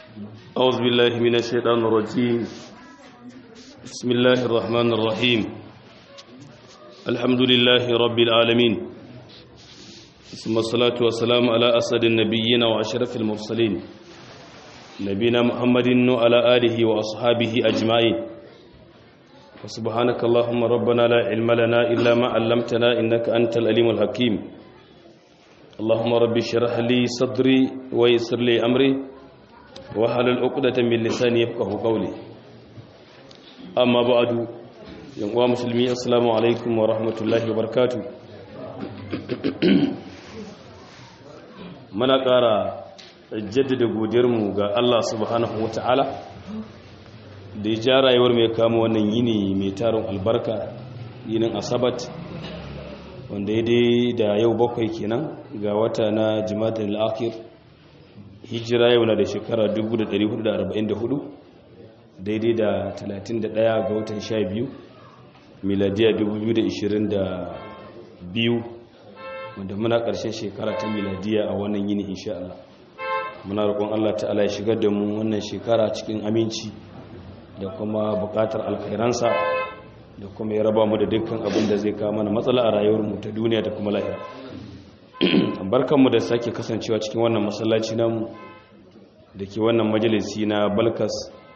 أعوذ بالله من الشيطان الرجيم بسم الله الرحمن الرحيم الحمد لله رب العالمين ثم الصلاة والسلام على أسد النبيين وأشرف المرسلين نبينا محمد وعلى آله وأصحابه أجمعين وسبحانك اللهم ربنا لا علم لنا إلا ما علمتنا إنك أنت الأليم الحكيم اللهم رب اشرح لي صدري ويسر لي أمري وحلل عقدة من لساني يفقه قولي أما بعد يا مسلمين السلام عليكم ورحمة الله وبركاته muna ƙara jaddada godiyarmu ga Allah subhanahu wata'ala da ya ja rayuwar mai kama wannan yini mai tarin albarka yinin asabat wanda ya dai da yau bakwai kenan ga wata na jimatar al'akir hijira yau na da shekara 1444 daidai da 31 ga watan 12 miladiya 2022 wanda muna ƙarshen shekara ta miladiya a wannan yini insha Allah muna roƙon Allah ta'ala ya shigar da mu wannan shekara cikin aminci da kuma buƙatar alkhairansa da kuma ya raba mu da dukkan abin da zai kawo mana matsala a rayuwarmu ta duniya da kuma lahira barkanmu da sake kasancewa cikin wannan masallaci namu da ke wannan majalisi na balkas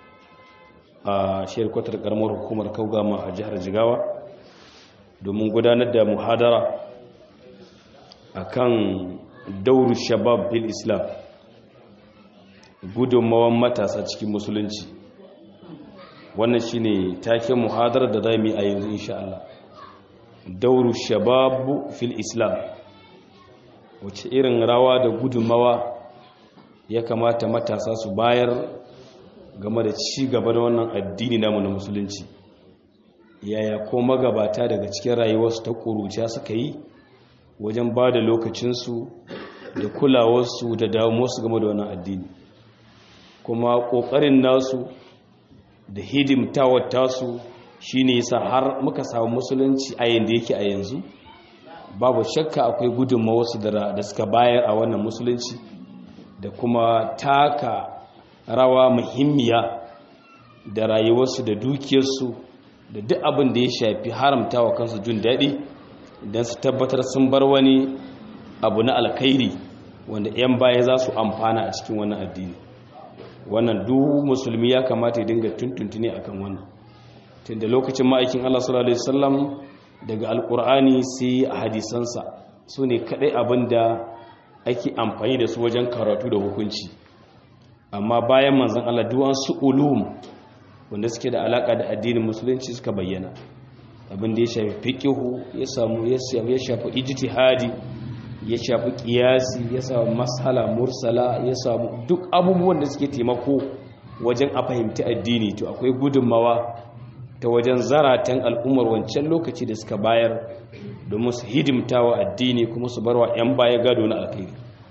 a shiyar kwatar karamar hukumar kaugama a jihar jigawa domin gudanar da muhadara a kan dauru shabab bil islam gudunmawan matasa cikin musulunci wannan shine taken muhadarar da za mu yi a yanzu insha Allah dauru shabab fil islam wace irin rawa da gudunmawa ya kamata matasa su bayar game da ci gaba da wannan addini namu na musulunci yaya ko magabata daga cikin rayuwarsu ta ƙuruciya suka yi wajen ba da lokacinsu da kulawarsu da damuwarsu game da wannan addini kuma ƙoƙarin nasu da hidimtawar tasu shi ne yasa har muka samu musulunci a yanda yake a yanzu babu shakka akwai gudunmawarsu da suka bayar a wannan musulunci da kuma taka rawa muhimmiya da rayuwarsu da dukiyarsu da duk abin da ya shafi haramta wa kansu jin daɗi don su tabbatar sun bar wani abu na alkhairi wanda 'yan baya za su amfana a cikin wannan addini wannan duk musulmi ya kamata ya dinga tuntuntuni akan wannan tun da lokacin ma'aikin Allah sallallahu alaihi wasallam daga alkur'ani sai a hadisansa su ne kadai abin da ake amfani da su wajen karatu da hukunci amma bayan manzon Allah duwan su ulum wanda suke da alaka da addinin musulunci suka bayyana abin da ya shafi fiqihu ya samu ya shafi ijtihadi ya shafi qiyasi ya samu mashala mursala ya samu duk abubuwan da suke taimako wajen a fahimci addini to akwai gudunmawa ta wajen zaratan al'ummar wancan lokaci da suka bayar domin su hidimta wa addini kuma su barwa 'yan baya gado na alkhairi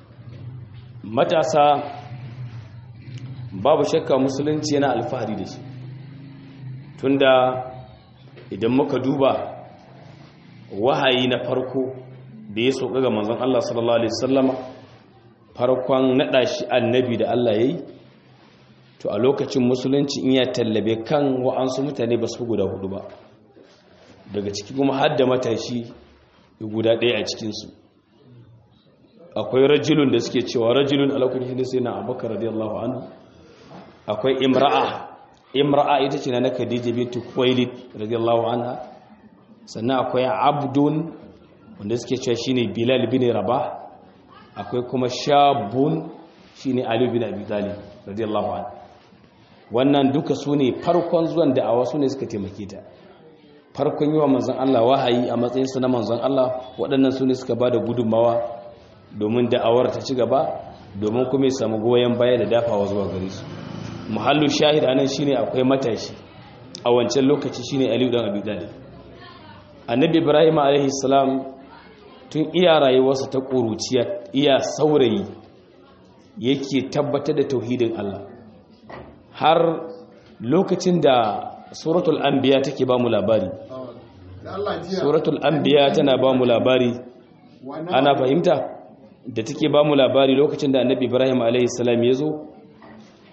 matasa babu shakka musulunci yana alfahari da shi tunda idan muka duba wahayi na farko da ya sauka ga manzon Allah sallallahu alaihi wasallama farkon nada shi annabi da Allah yayi to a lokacin musulunci in ya tallabe kan wa'ansu mutane ba su guda hudu ba daga ciki kuma har da matashi guda ɗaya a cikinsu akwai rajulun da suke cewa rajulun alakulli ne sai na abubakar radiyallahu anhu akwai imra'a imra'a ita ce na na khadija bintu khuwailid radiyallahu anha sannan akwai abdun wanda suke cewa shine bilal bin rabah akwai kuma shabun shine ali bin abi talib radiyallahu anhu wannan duka su ne farkon zuwan da'awa su ne suka taimake ta farkon yi wa manzan Allah wahayi a matsayinsu na manzan Allah waɗannan su ne suka ba da gudunmawa domin da'awar ta ci gaba domin kuma ya samu goyon baya da dafawa zuwa gare su muhallu shahid anan shine akwai matashi a wancan lokaci shine Aliyu dan Abi Talib annabi Ibrahim alaihi salam tun iya rayuwarsa ta ƙuruciya iya saurayi yake tabbatar da tauhidin Allah har lokacin da suratul anbiya take ba mu labari suratul anbiya tana ba mu labari ana fahimta da take ba mu labari lokacin da annabi ibrahim alaihi salam ya zo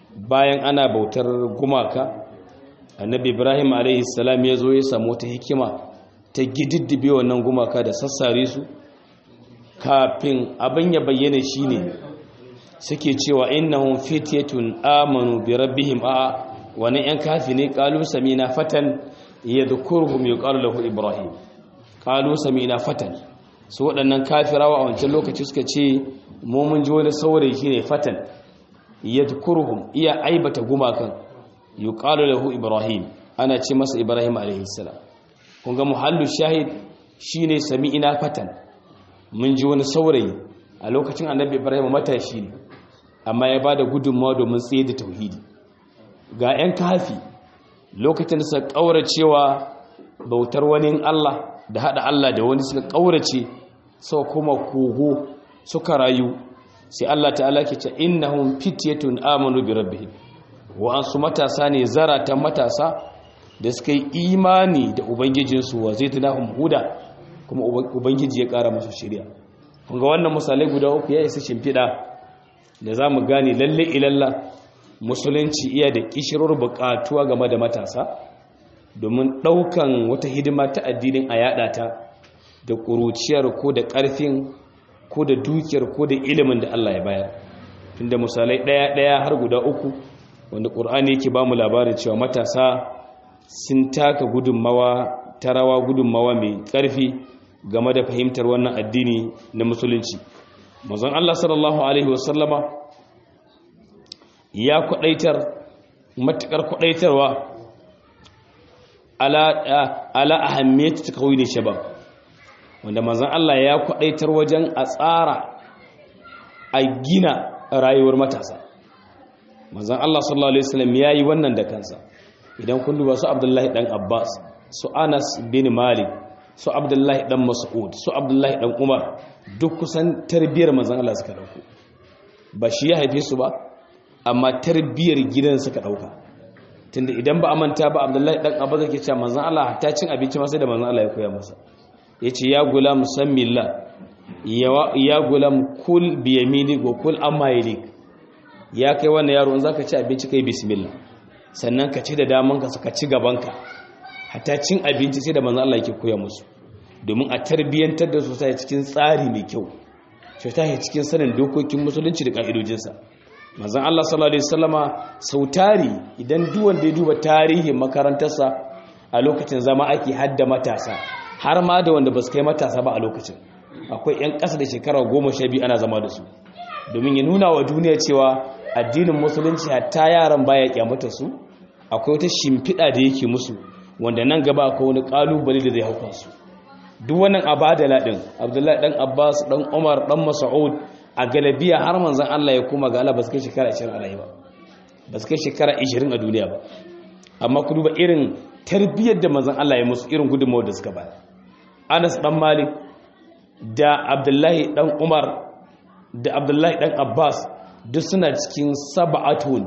bayan ana bautar gumaka annabi ibrahim alaihi salam ya zo ya samu ta hikima ta gididdibe wannan gumaka da sassare su kafin abin ya bayyana shine suke cewa innahum fityatun amanu bi rabbihim a wani yan kafi ne qalu samina fatan yadhkuruhum yuqalu lahu ibrahim qalu samina fatan su waɗannan kafirawa a wancan lokaci suka ce mu mun ji wani saurayi shine fatan yadhkuruhum iya aibata gumakan yuqalu lahu ibrahim ana ce masa ibrahim alaihi salam kun ga muhallu shahid shine sami'ina fatan mun ji wani saurayi a lokacin annabi ibrahim matashi ne amma ya bada gudunmawa domin tsaye da tauhidi ga 'yan kafi lokacin da suka kauracewa bautar wani Allah da hada Allah da wani suka kaurace suka kuma kogo suka rayu sai Allah ta'ala ke ce innahum fityatun amanu bi rabbihim wa ansu matasa ne zaratan matasa da suka yi imani da ubangijinsu wa zaitunahum huda kuma ubangiji ya kara musu shari'a kun ga wannan misalai guda uku ya isa shimfiɗa da za mu gane lalle ilalla musulunci iya da kishirwar buƙatuwa game da matasa domin ɗaukan wata hidima ta addinin a yaɗa ta da ƙuruciyar ko da ƙarfin ko da dukiyar ko da ilimin da Allah ya bayar tunda misalai ɗaya-ɗaya har guda uku wanda ƙur'ani yake ba mu labarin cewa matasa sun taka gudunmawa ta rawa gudunmawa mai ƙarfi game da fahimtar wannan addini na musulunci mazan Allah sallallahu Alaihi wasallama ya kwadaitar matukar kwadaitarwa ala ahammiyatu ta kawai ne shabab wanda mazan Allah ya kwadaitar wajen a tsara a gina rayuwar matasa mazan Allah sallallahu Alaihi wasallam ya yi wannan da kansa idan kun duba su abdullahi dan abbas su anas bin malik su abdullahi dan mas'ud su abdullahi dan umar duk kusan tarbiyar manzon Allah suka dauko ba shi ya haife su ba amma tarbiyar gidan suka dauka tunda idan ba amanta ba abdullahi dan abbas yake cewa manzon Allah hatta cin abinci ma sai da manzon Allah ya koya masa yace ya gulam sammillah ya ya gulam kul bi yamini wa kul amma yalik ya kai wannan yaro in zaka ci abinci kai bismillah sannan ka ci da damanka ka ci gabanka hatta cin abinci sai da manzo Allah yake koya musu domin a tarbiyyantar da su sai cikin tsari mai kyau sai ta cikin sanin dokokin musulunci da ka'idojinsa manzon Allah sallallahu alaihi wasallama sautari idan duk wanda ya duba tarihin makarantarsa a lokacin zama ake hadda matasa har ma da wanda ba su kai matasa ba a lokacin akwai 'yan ƙasa da shekara goma sha biyu ana zama da su domin ya nuna wa duniya cewa addinin musulunci hatta yaran baya kyamata su akwai wata shimfiɗa da yake musu wanda nan gaba akwai wani ƙalubale da zai hauka su duk wannan abadala ɗin abdullahi ɗan abbas ɗan umar ɗan mas'ud a galabiya har manzan allah ya koma ga allah ba su kai shekara 20 a rayuwa ba su kai shekara 20 a duniya ba amma ku duba irin tarbiyyar da manzan allah ya musu irin gudunmawar da suka bayar anas ɗan malik da abdullahi ɗan umar da abdullahi ɗan abbas duk suna cikin saba'atun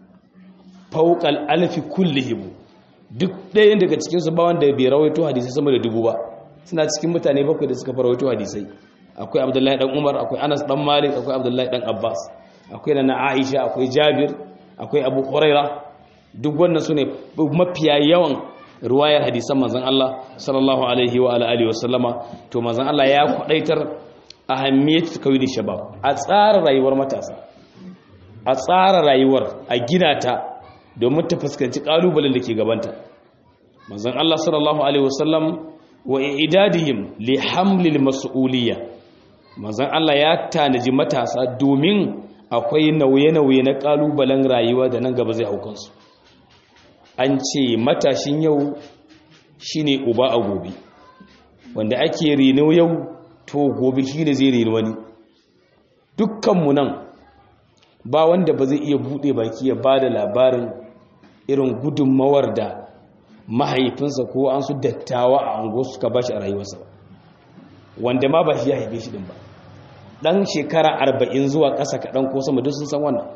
fauƙal alfi kullihim duk ɗayan daga cikinsu ba wanda bai rawaito hadisai sama da dubu ba suna cikin mutane bakwai da suka rawaito hadisai akwai abdullahi ɗan umar akwai anas ɗan malik akwai abdullahi ɗan abbas akwai na aisha akwai jabir akwai abu huraira duk wannan su ne mafiya yawan ruwayar hadisan manzan Allah sallallahu alaihi wa alihi wa sallama to manzan Allah ya kwadaitar ahammiyatu kawai shabab a tsara rayuwar matasa a tsara rayuwar a gina ta domin ta fuskanci kalubalen da ke gabanta manzon Allah sallallahu alaihi wasallam wa idadihim li hamlil mas'uliyya manzon Allah ya tanaji matasa domin akwai nauye-nauye na kalubalen rayuwa da nan gaba zai haukan su an ce matashin yau shine uba a gobe wanda ake reno yau to gobe shi ne zai reni wani dukkanmu nan ba wanda ba zai iya buɗe baki ya ba da labarin irin gudunmawar da mahaifinsa ko an su dattawa a ango suka ba shi a rayuwarsa wanda ma ba shi ya haife shi ɗin ba ɗan shekara arba'in zuwa ƙasa kaɗan ko sama duk sun san wannan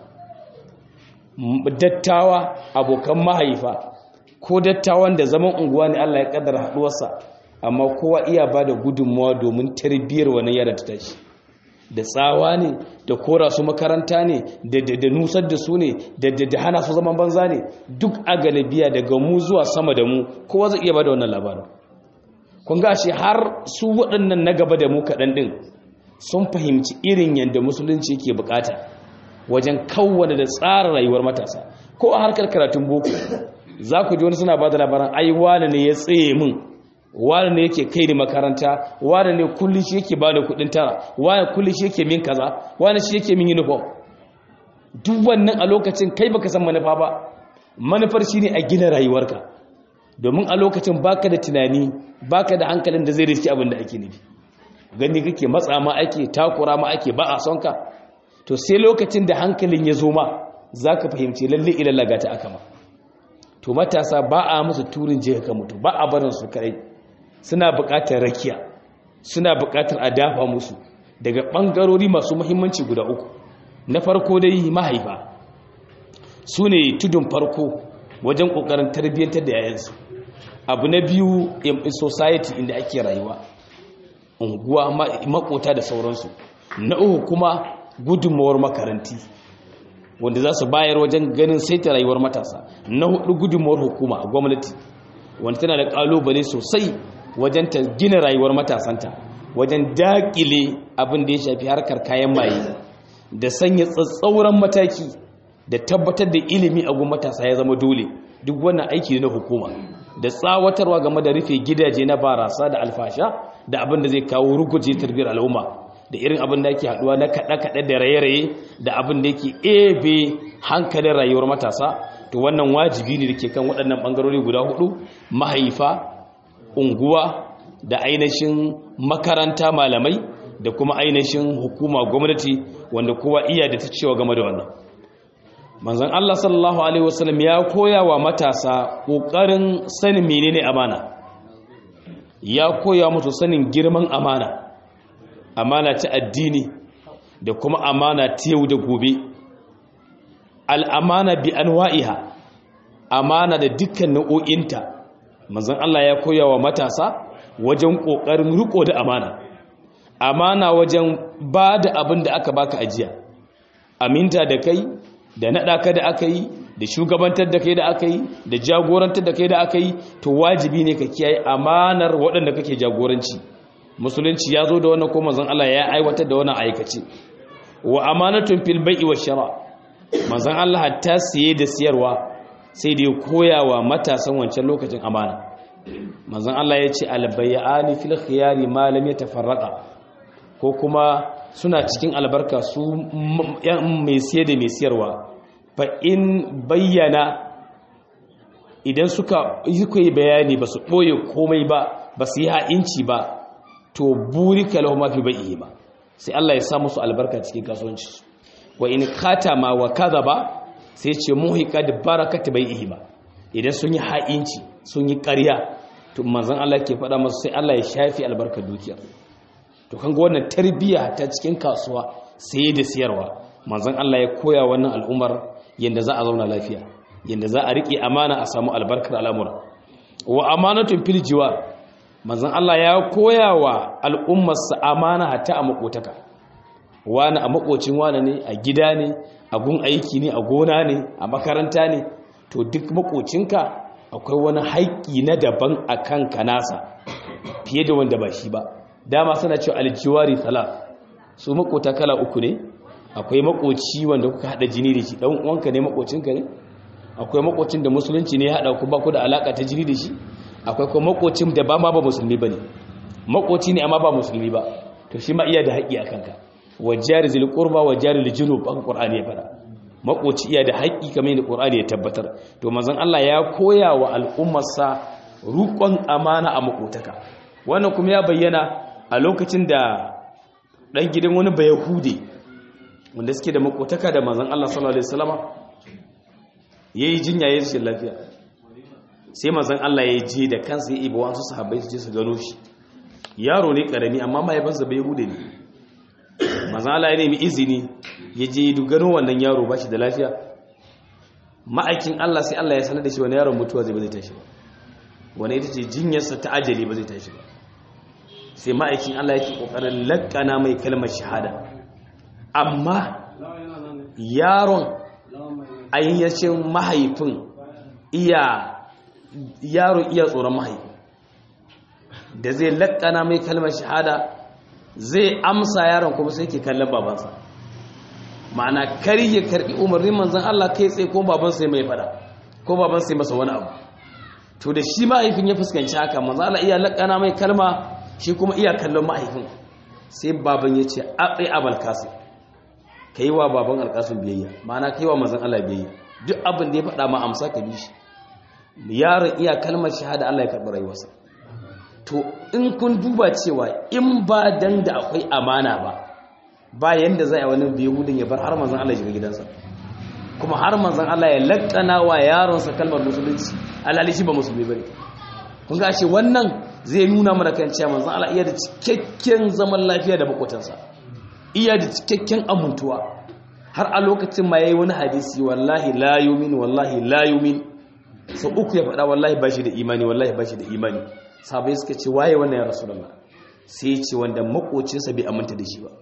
dattawa abokan mahaifa ko dattawan da zaman unguwa ne allah ya ƙaddara haɗuwarsa amma kowa iya ba da gudunmawa domin tarbiyyar wannan yara ta tashi da tsawa ne da kora su makaranta ne da nusar da su ne da hana su zaman banza ne duk a galibiya daga mu zuwa sama da mu kowa zai iya ba da wannan labarin kun gashi har su waɗannan na gaba da mu kaɗan ɗin sun fahimci irin yadda musulunci ke bukata wajen kawwane da tsara rayuwar matasa ko a harkar karatun boko za ku ji wani suna ba da labaran ai wane ne ya tsaye min wane ne yake kai ni makaranta wane ne kulli shi yake ba da kudin tara wane kulli shi yake min kaza wane shi yake min uniform duk wannan a lokacin kai baka san manufa ba manufar shine a gina rayuwarka domin a lokacin baka da tunani baka da hankalin da zai riski abin da ake nufi gani kake matsa ma ake takura ma ake ba a son ka to sai lokacin da hankalin ya zo ma zaka fahimci lalle ilalla ga ta aka ma to matasa ba a musu turin je ka mutu ba a barin su kai suna buƙatar rakiya suna buƙatar a dafa musu daga ɓangarori masu muhimmanci guda uku na farko dai mahaifa su ne tudun farko wajen ƙoƙarin tarbiyyantar da yayansu abu na biyu in society inda ake rayuwa unguwa makota da sauransu na uku kuma gudunmawar makaranti wanda za su bayar wajen ganin saita rayuwar matasa na hudu gudunmawar hukuma a gwamnati wanda tana da kalubale sosai wajen ta gina rayuwar matasanta wajen dakile abin da ya shafi harkar kayan maye da sanya tsatsauran mataki da tabbatar da ilimi a gun matasa ya zama dole duk wannan aiki na hukuma da tsawatarwa game da rufe gidaje na barasa da alfasha da abin da zai kawo ruguje tarbiyyar al'umma da irin abin da yake haduwa na kaɗe-kaɗe da raye-raye da abin da yake ebe hankalin rayuwar matasa to wannan wajibi ne da ke kan waɗannan ɓangarori guda hudu mahaifa unguwa da ainihin makaranta malamai da kuma ainihin hukuma gwamnati wanda kowa iya da ta cewa game da wannan manzon Allah sallallahu alaihi wasallam ya koya wa matasa ƙoƙarin sanin menene amana ya koya musu sanin girman amana amana ta addini da kuma amana ta yau da gobe al'amana bi anwa'iha amana da dukkan nau'o'inta manzon Allah ya koya wa matasa wajen ƙoƙarin riko da amana amana wajen ba da abin da aka baka ajiya aminta da kai da naɗa ka da aka yi da shugabantar da kai da aka yi da jagorantar da kai da aka yi to wajibi ne ka kiyaye amanar waɗanda kake jagoranci musulunci ya zo da wannan ko manzon Allah ya aiwatar da wannan aikace wa amanatun fil bai'i wa shara manzon Allah hatta siye da siyarwa sai da ya koya wa matasan wancan lokacin amana manzon Allah ya ce albayani fil khiyari ma lam yatafarraqa ko kuma suna cikin albarka su mai siye da mai siyarwa fa in bayyana idan suka yi bayani ba su ɓoye komai ba ba su yi ha'inci ba to burika lahu ma fi bai'i ba sai Allah ya sa musu albarka cikin kasuwanci wa in katama wa kadhaba sai ce muhiqat barakat bai'i ba idan sun yi ha'inci sun yi ƙarya to manzon Allah ke faɗa musu sai Allah ya shafi albarkar dukiyar to kan ga wannan tarbiyya ta cikin kasuwa sai da siyarwa manzon Allah ya koya wannan al'umar yanda za a zauna lafiya yanda za a rike amana a samu albarkar al'amura wa amanatun fil jiwar manzon Allah ya koya wa al'ummarsa amana hatta a makotaka wani a makocin wani ne a gida ne a gun aiki ne a gona ne a makaranta ne to duk makocinka akwai wani haƙƙi na daban a kanka nasa fiye da wanda ba shi ba dama suna cewa aljiwari salat su makota kala uku ne akwai makoci wanda kuka hada jini da shi dan uwanka ne makocinka ne akwai makocin da musulunci ne ya hada ku ba ku da alaka ta jini da shi akwai kuma makocin da ba ma ba musulmi bane makoci ne amma ba musulmi ba to shi ma iya da haƙƙi a kanka wajari zil qurba wajari lil junub aka qur'ani ya fada makoci iya da haƙƙi kamar yadda qur'ani ya tabbatar to manzon Allah ya koya wa al'ummarsa rukun amana a makotaka wannan kuma ya bayyana a lokacin da dan gidan wani bayahude wanda suke da makotaka da manzon Allah sallallahu alaihi wasallama yayi jinya yayin shi lafiya sai manzon Allah ya je da kansa ya ibo wasu sahabbai su je su gano shi yaro ne karami amma mahaifinsa bayahude ne manzon Allah ya nemi izini ya je du gano wannan yaro ba shi da lafiya ma'aikin Allah sai Allah ya sanar da shi wani yaron mutuwa zai ba zai tashi ba wani ita ce jinyarsa ta ajali ba zai tashi ba sai ma'aikin Allah yake kokarin lakkana mai kalmar shahada amma yaron ayyacin mahaifin iya yaron iya tsoron mahaifi da zai laƙana mai kalmar shahada zai amsa yaron kuma sai ke kallon babansa ma'ana kar ya karbi umarnin manzon Allah kai tsaye ko babansa ya mai fada ko babansa ya masa wani abu to da shi mahaifin ya fuskanci haka manzon Allah iya laƙana mai kalma shi kuma iya kallon mahaifin sai baban ya ce aɓai abal kasim ka yi wa baban alƙasun biyayya ma'ana ka yi wa manzon Allah biyayya duk abin da ya faɗa ma amsa ka bi shi yaron iya kalmar shahada Allah ya karɓi rayuwarsa to in kun duba cewa in ba dan da akwai amana ba ba yanda zai wani bihudin ya bar har manzon Allah shiga gidansa kuma har manzon Allah ya lakkana wa yaronsa kalmar musulunci alhali shi ba musulmi bane kun ga shi wannan zai nuna mana kan cewa manzon Allah iya da cikakken zaman lafiya da makotansa iya da cikakken amuntuwa har a lokacin ma yayi wani hadisi wallahi la yumin wallahi la yumin sau uku ya faɗa wallahi ba shi da imani wallahi ba shi da imani sabai suka ce waye wannan ya rasulullah sai ya ce wanda makocinsa bai aminta da shi ba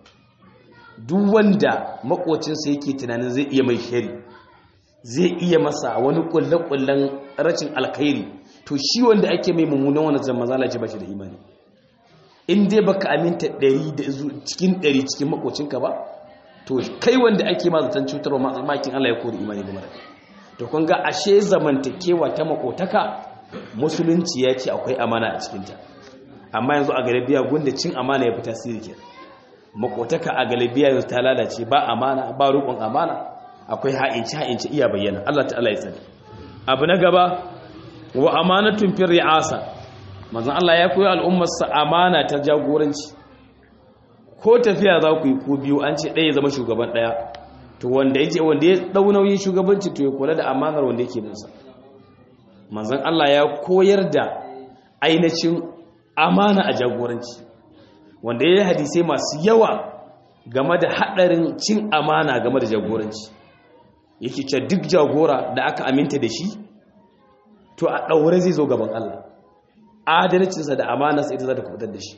duk wanda makocinsa yake tunanin zai iya mai shari zai iya masa wani kulle-kullen rashin alkhairi to shi wanda ake mai mummunan wani zama zala ce ba shi da imani in dai baka aminta ɗari da cikin ɗari cikin makocinka ba to kai wanda ake ma zaton cutarwa makin Allah ya kori imani game da kai to kun ga ashe zamantakewa ta makotaka musulunci ya ce akwai amana a cikinta amma yanzu a galibiya gunda cin amana ya fi tasiri ke makotaka a galibiya yanzu ta lalace ba amana ba rukun amana akwai ha'inci ha'inci iya bayyana Allah ta'ala ya tsare abu na gaba wa amanatun fil ri'asa manzon Allah ya koyi al'ummarsa amana ta jagoranci ko tafiya za ku yi ko biyu an ce ɗaya zama shugaban ɗaya to wanda yake wanda ya dau nauyin shugabanci to ya kula da amanar wanda yake binsa manzon Allah ya koyar da ainihin amana a jagoranci wanda ya yi hadisai masu yawa game da haɗarin cin amana game da jagoranci yake ce duk jagora da aka aminta da shi to a ɗaure zai zo gaban Allah adalcinsa da amanarsa ita za ta kubutar da shi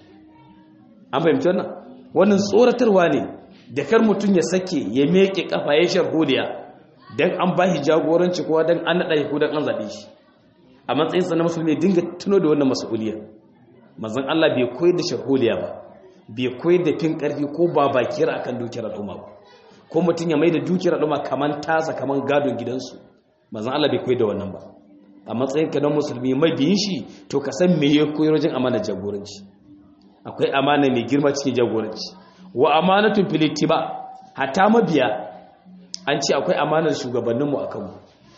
an fahimci wannan wannan tsoratarwa ne da kar mutum ya sake ya meke kafa ya sharholiya don an ba shi jagoranci kowa don an naɗa shi ko don an zaɓe shi a matsayinsa na musulmi dinga tuno da wannan mas'uliyar mazan Allah bai koyar da sharholiya ba bai koyar da fin ƙarfi ko ba bakiyar akan dukiyar al'umma ba ko mutum ya mai da dukiyar al'umma kaman tasa kaman gadon gidansu mazan Allah bai koyar da wannan ba a matsayin ka na musulmi mai biyin shi to ka san me ya koyar wajen amana jagoranci akwai amana mai girma cikin jagoranci wa amanatun filittiba hatta mabiya an ce akwai amanar shugabanninmu a kanmu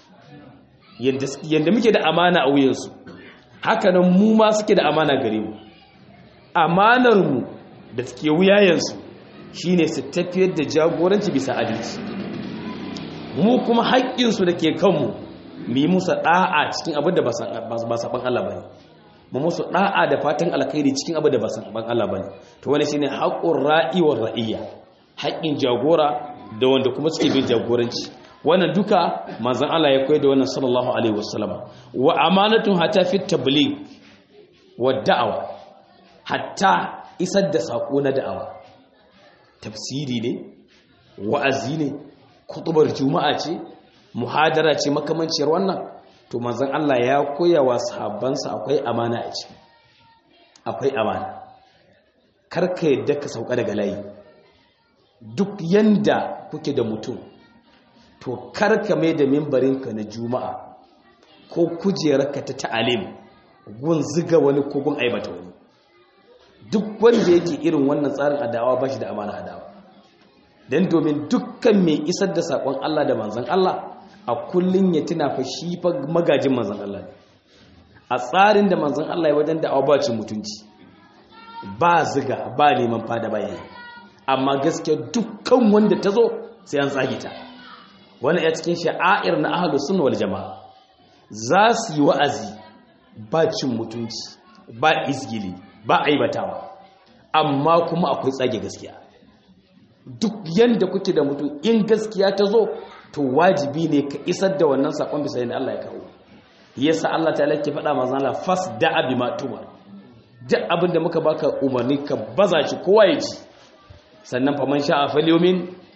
yadda muke da amana a wuyansu hakanan mu ma suke da amana gare mu amanarmu da suke wuyayensu shine su tafiyar da jagoranci bisa adalci mu kuma haƙƙinsu da ke kanmu mu yi musu ɗa'a cikin abin da ba saɓan Allah ba ne mu musu ɗa'a da fatan alkhairi cikin abin da ba saɓan Allah ba ne to wani shine haƙƙun ra'iwar ra'iyya haƙƙin jagora da wanda kuma suke bin jagoranci wannan duka manzon Allah ya koyar da wannan sallallahu alaihi wasallam wa amanatun hatta fi tabligh wa da'awa hatta isar da sako na da'awa tafsiri ne wa'azi ne kutubar juma'a ce muhadara ce makamanciyar wannan to manzon Allah ya koya wa sahabbansa akwai amana a ciki akwai amana karka yadda ka sauka daga layi duk yanda kuke da mutum to karka mai da mimbarinka na juma'a ko kujerarka ta ta'alim gun ziga wani ko gun aibata wani duk wanda yake irin wannan tsarin adawa ba shi da amana adawa don domin dukkan mai isar da saƙon Allah da manzan Allah a kullum ya tuna fa shi fa magajin manzan Allah a tsarin da manzan Allah ya wajen da ba cin mutunci ba ziga ba neman fada bayani amma gaskiya dukkan wanda ta zo sai an tsage ta wani ya cikin sha'air na ahlus sunna wal jamaa za su yi wa'azi ba cin mutunci ba izgili ba aibatawa amma kuma akwai tsage gaskiya duk yanda kuke da mutum in gaskiya ta zo to wajibi ne ka isar da wannan sakon bisa yadda Allah ya kawo yasa Allah ta lake faɗa manzon Allah fas da'a bima tumar duk abin da muka baka umarni ka baza shi kowa ya ji sannan fa man sha'a falyumin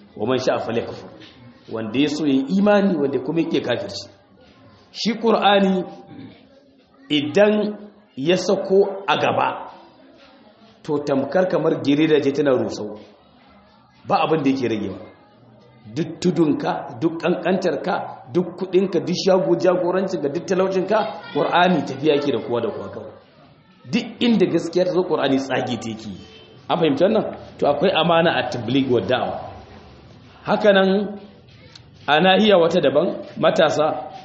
wa man sha'a falyakfur wanda ya so yin imani wanda kuma yake kafirci shi qur'ani idan ya sako a gaba to tamkar kamar girida ce tana rusau ba abin da yake ragewa duk tudunka duk kankantarka duk kudinka duk shago jagorancinka duk talaucinka qur'ani tafiya yake da kowa da kowa kawai duk inda gaskiya ta zo qur'ani tsage take an fahimci wannan to akwai amana a tabligh wa da'wa hakanan a nahiya wata daban matasa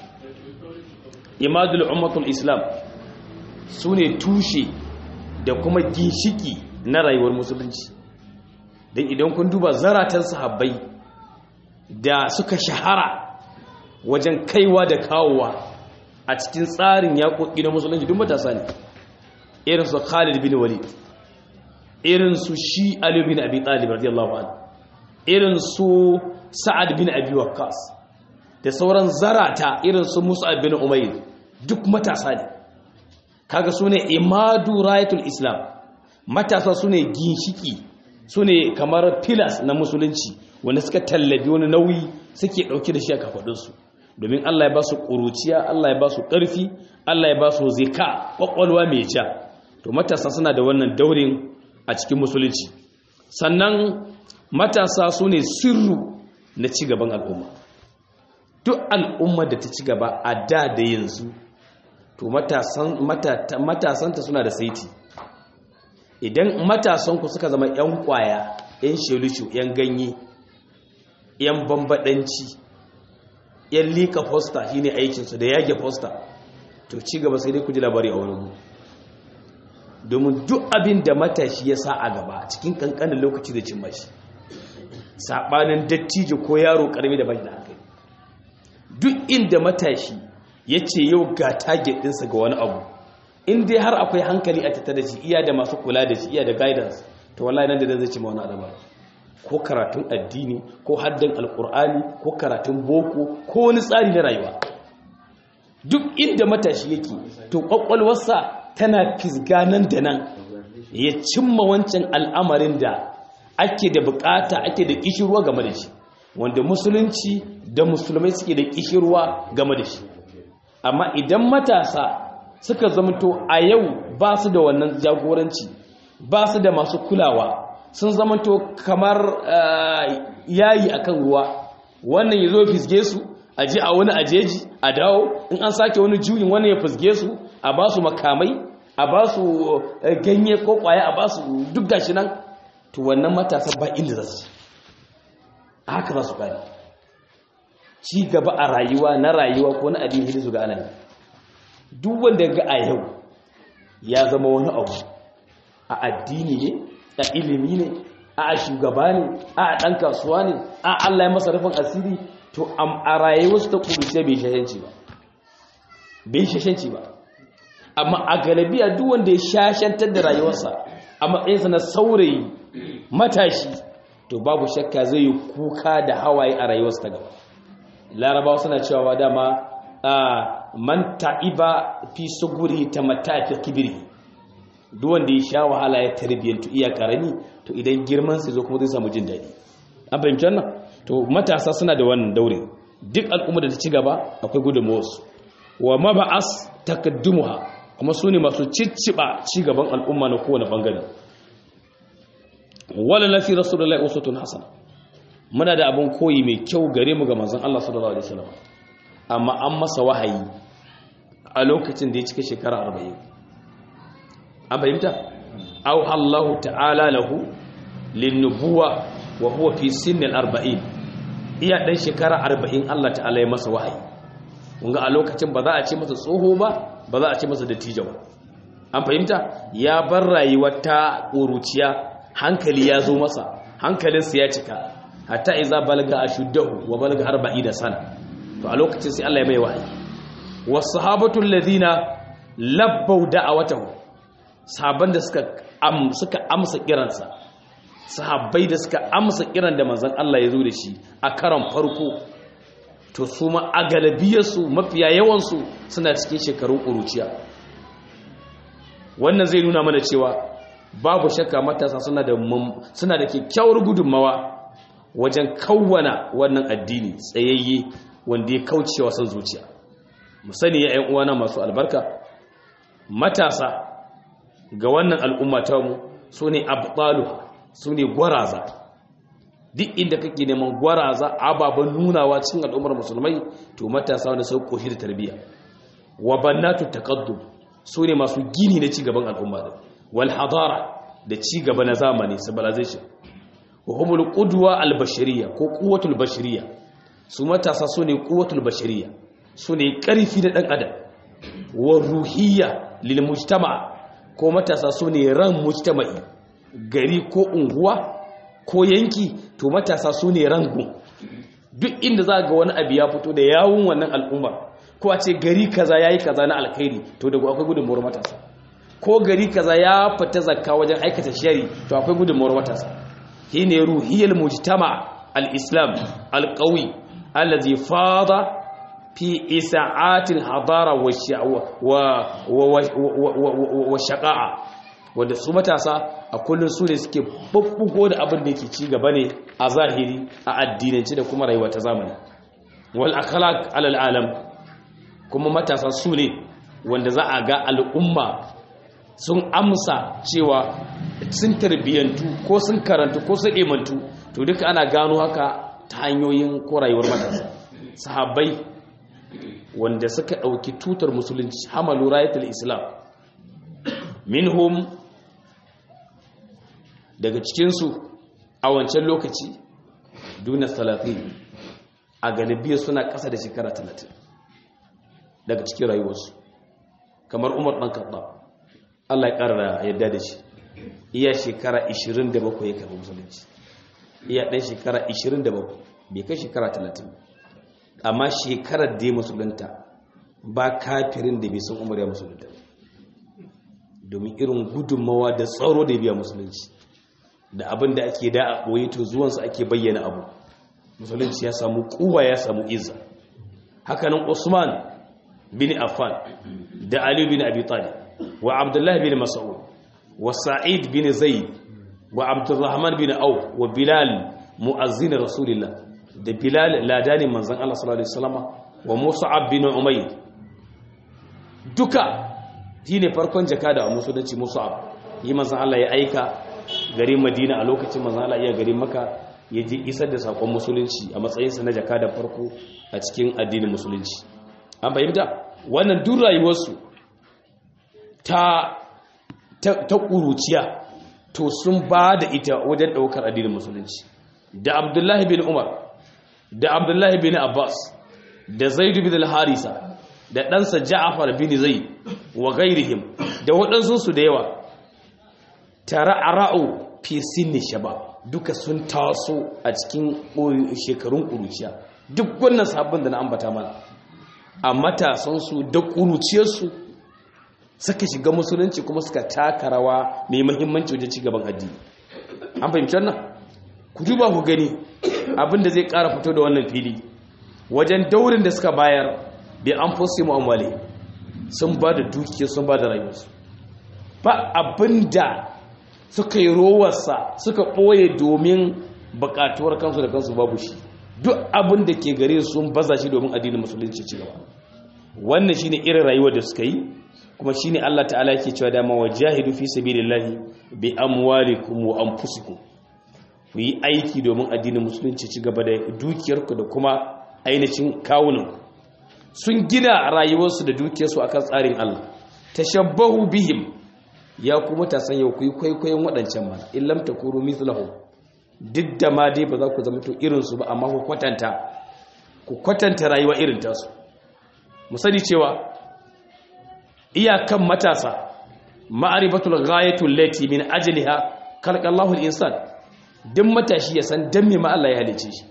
imadul ummatul islam su ne tushe da kuma ginshiki na rayuwar musulunci don idan kun duba zaratan sahabbai da suka shahara wajen kaiwa da kawowa a cikin tsarin yaƙoƙi na musulunci duk matasa ne irin su khalid bin walid irin su shi ali bin abi talib radiyallahu anhu irin su sa'ad bin abi waqqas da sauran zarata irin su mus'ab bin umayr duk matasa ne kaga sune imadu rayatul islam matasa sune ginshiki sune kamar pillars na musulunci wanda suka tallabi wani nauyi suke dauke da shi a kafadunsu domin Allah ya ba su ƙuruciya Allah ya ba su ƙarfi Allah ya ba su zika ƙwaƙwalwa mai ja to matasa suna da wannan daurin a cikin musulunci sannan matasa su ne sirru na cigaban al'umma duk al'umma da ta ci gaba a da da yanzu to matasanta suna da saiti idan matasanku suka zama 'yan kwaya 'yan shelushu 'yan ganye 'yan bambadanci 'yan lika fosta shi ne aikinsu da yage fosta to ci gaba sai dai ku ji labari a wurin domin duk abin da matashi ya sa a gaba cikin kankanin lokaci da cin mashi saɓanin dattijo ko yaro ƙarami da bai da hankali duk inda matashi ya ce yau ga target ɗinsa ga wani abu in dai har akwai hankali a tattara da shi iya da masu kula da shi iya da guidance to wallahi nan da zai ci ma wani adaba ko karatun addini ko haddan alkur'ani ko karatun boko ko wani tsari na rayuwa duk inda matashi yake to kwakwalwarsa tana fisga nan da nan ya cimma wancan al'amarin da ake da bukata ake da kishirwa game da shi wanda musulunci da musulmai suke da kishirwa game da shi amma idan matasa suka zamanto a yau ba su da wannan jagoranci ba su da masu kulawa sun zamanto kamar yayi akan ruwa wannan ya zo fisge su a je a wani ajeji a dawo in an sake wani juyin wannan ya fisge su a ba su makamai a ba su ganye ko kwaya a ba su duk gashi nan to wannan matasa ba inda za su haka za su gani ci gaba a rayuwa na rayuwa ko na addini su ga anan duk wanda ga a yau ya zama wani abu a addini ne a ilimi ne a shugaba ne a ɗan kasuwa ne a Allah ya masa rufin asiri to a rayuwarsu ta kuruce bai shashanci ba bai shashanci ba amma a galabiya duk wanda ya shashantar da rayuwarsa a matsayinsa na saurayi matashi to babu shakka zai yi kuka da hawaye a rayuwarsa ta gaba larabawa suna cewa dama man ta'iba fi suguri ta matafi kibiri duk wanda ya sha wahala ya tarbiyyantu iya karami to idan girman sai zo kuma zai samu jin daɗi an fahimci wannan to matasa suna da wannan daure duk al'umma da ta ci gaba akwai gudunmawarsu wa maba'as takaddumuha kuma su ne masu cicciɓa ci gaban al'umma na kowane ɓangare wala lafi rasulullahi usutun hasana muna da abin koyi mai kyau gare mu ga manzon Allah sallallahu alaihi wasallam amma an masa wahayi a lokacin da ya cika shekara 40 an fahimta aw Allah ta'ala lahu linnubuwa wa huwa fi sinnil 40 iya dan shekara 40 Allah ta'ala ya masa wahayi kunga a lokacin ba za a ce masa tsoho ba ba za a ce masa dattijo ba an fahimta ya bar rayuwar ta ƙuruciya hankali ya zo masa hankalinsa ya cika hatta iza balga ashuddahu wa balga 40 sana to a lokacin sai Allah ya mai wahayi was-sahabatu alladhina labbaw da'awatahu sahabban da suka am suka amsa kiransa sahabbai da suka amsa kiran da manzon Allah ya zo da shi a karan farko to su ma a galabiyarsu mafiya yawansu suna cikin shekarun ƙuruciya wannan zai nuna mana cewa babu shakka matasa suna da suna da kyakkyawar gudunmawa wajen kawwana wannan addini tsayayye wanda ya kauce wa san zuciya mu sani ya ƴan uwana masu albarka matasa ga wannan al'umma ta mu sune abtaluha sune gwaraza duk inda kake neman gwaraza ababen nunawa cikin al'ummar musulmai to matasa wanda sun koshi da tarbiyya wa bannatu taqaddum sune masu gini na cigaban al'umma din wal hadara da cigaba na zamani civilization wa humul qudwa al bashariyya ko quwwatul bashariyya su matasa sune quwwatul bashariyya sune karfi da dan adam wa ruhiyya lil mujtama ko matasa sune ran mujtama'i gari ko unguwa ko yanki to matasa sune rangu duk inda za ga wani abu ya fito da yawun wannan al'umma ko a ce gari kaza yayi kaza na alkhairi to daga akwai gudunmuwar matasa ko gari kaza ya fita zakka wajen aikata shari to akwai gudunmuwar matasa shine ruhiyal mujtama al-islam al-qawi allazi fada fi isa'atil hadara wa wa shaqa'a wanda su matasa a kullun su ne suke bubbugo da abin da yake ci gaba ne a zahiri a addinance da kuma rayuwa ta zamani wal akhlaq alal alam kuma matasa su ne wanda za a ga al'umma sun amsa cewa sun tarbiyyantu ko sun karantu ko sun imantu to duka ana gano haka ta hanyoyin ko rayuwar matasa sahabbai wanda suka ɗauki tutar musulunci hamalu rayatul islam minhum daga cikinsu a wancan lokaci duna salatin a galibiyar suna ƙasa da shekara talatin daga cikin rayuwarsu kamar umar ɗan kaɗa Allah ya ƙara yadda da shi iya shekara 27 ya karɓi musulunci iya ɗan shekara 27 bai kai shekara 30 amma shekarar da ya musulunta ba kafirin da bai san umar ya musulunta domin irin gudunmawa da tsaro da ya biya musulunci da abin da ake da a ɓoye to zuwansu ake bayyana abu musulunci ya samu kuwa ya samu izza hakanan usman bin affan da ali bin abi talib wa abdullahi bin mas'ud wa sa'id bin zaid wa abdurrahman bin auf wa bilal muazzin rasulillah da bilal ladani manzon Allah sallallahu alaihi wasallam wa mus'ab bin umayr duka shine farkon jakada a musulunci mus'ab yi manzon Allah ya aika garin Madina a lokacin manzon Allah ya garin Makka ya ji isar da sakon musulunci a matsayinsa na jakada farko a cikin addinin musulunci an fahimta wannan duk rayuwarsu ta ta ƙuruciya to sun ba da ita wajen ɗaukar addinin musulunci da abdullahi bin umar da abdullahi bin abbas da zaidu bin al-harisa da ɗansa ja'afar bin zai wa gairihim da waɗansu da yawa tare a ra'u fi sinni shaba duka sun taso a cikin shekarun ƙuruciya duk wannan sabbin da na ambata mana a matasansu da ƙuruciyarsu suka shiga musulunci kuma suka taka rawa mai mahimmanci wajen cigaban addini an fahimci wannan ku duba ku gani abinda zai ƙara fito da wannan fili wajen daurin da suka bayar bai an fosi mu'amwale sun ba da dukiya sun ba da rayuwarsu ba abinda suka yi rowarsa suka ɓoye domin buƙatuwar kansu da kansu babu shi duk abin da ke gare sun baza shi domin addinin musulunci ci gaba wannan shine irin rayuwar da suka yi kuma shine Allah ta'ala yake cewa dama wajahidu fi sabilillahi bi amwalikum wa anfusikum ku yi aiki domin addinin musulunci ci gaba da dukiyarku da kuma ainihin kawunan sun gina rayuwarsu da dukiyarsu akan tsarin Allah tashabbahu bihim ya kuma ta san yau ku yi kwaikwayon waɗancan mana in lam takuru mithlahu duk da ma dai ba za ku zama to irinsu ba amma ku kwatanta ku kwatanta rayuwa irin tasu mu sani cewa iyakan matasa ma'arifatul ghayatul lati min ajliha khalaqallahu al-insan duk matashi ya san dan me ma Allah ya halice shi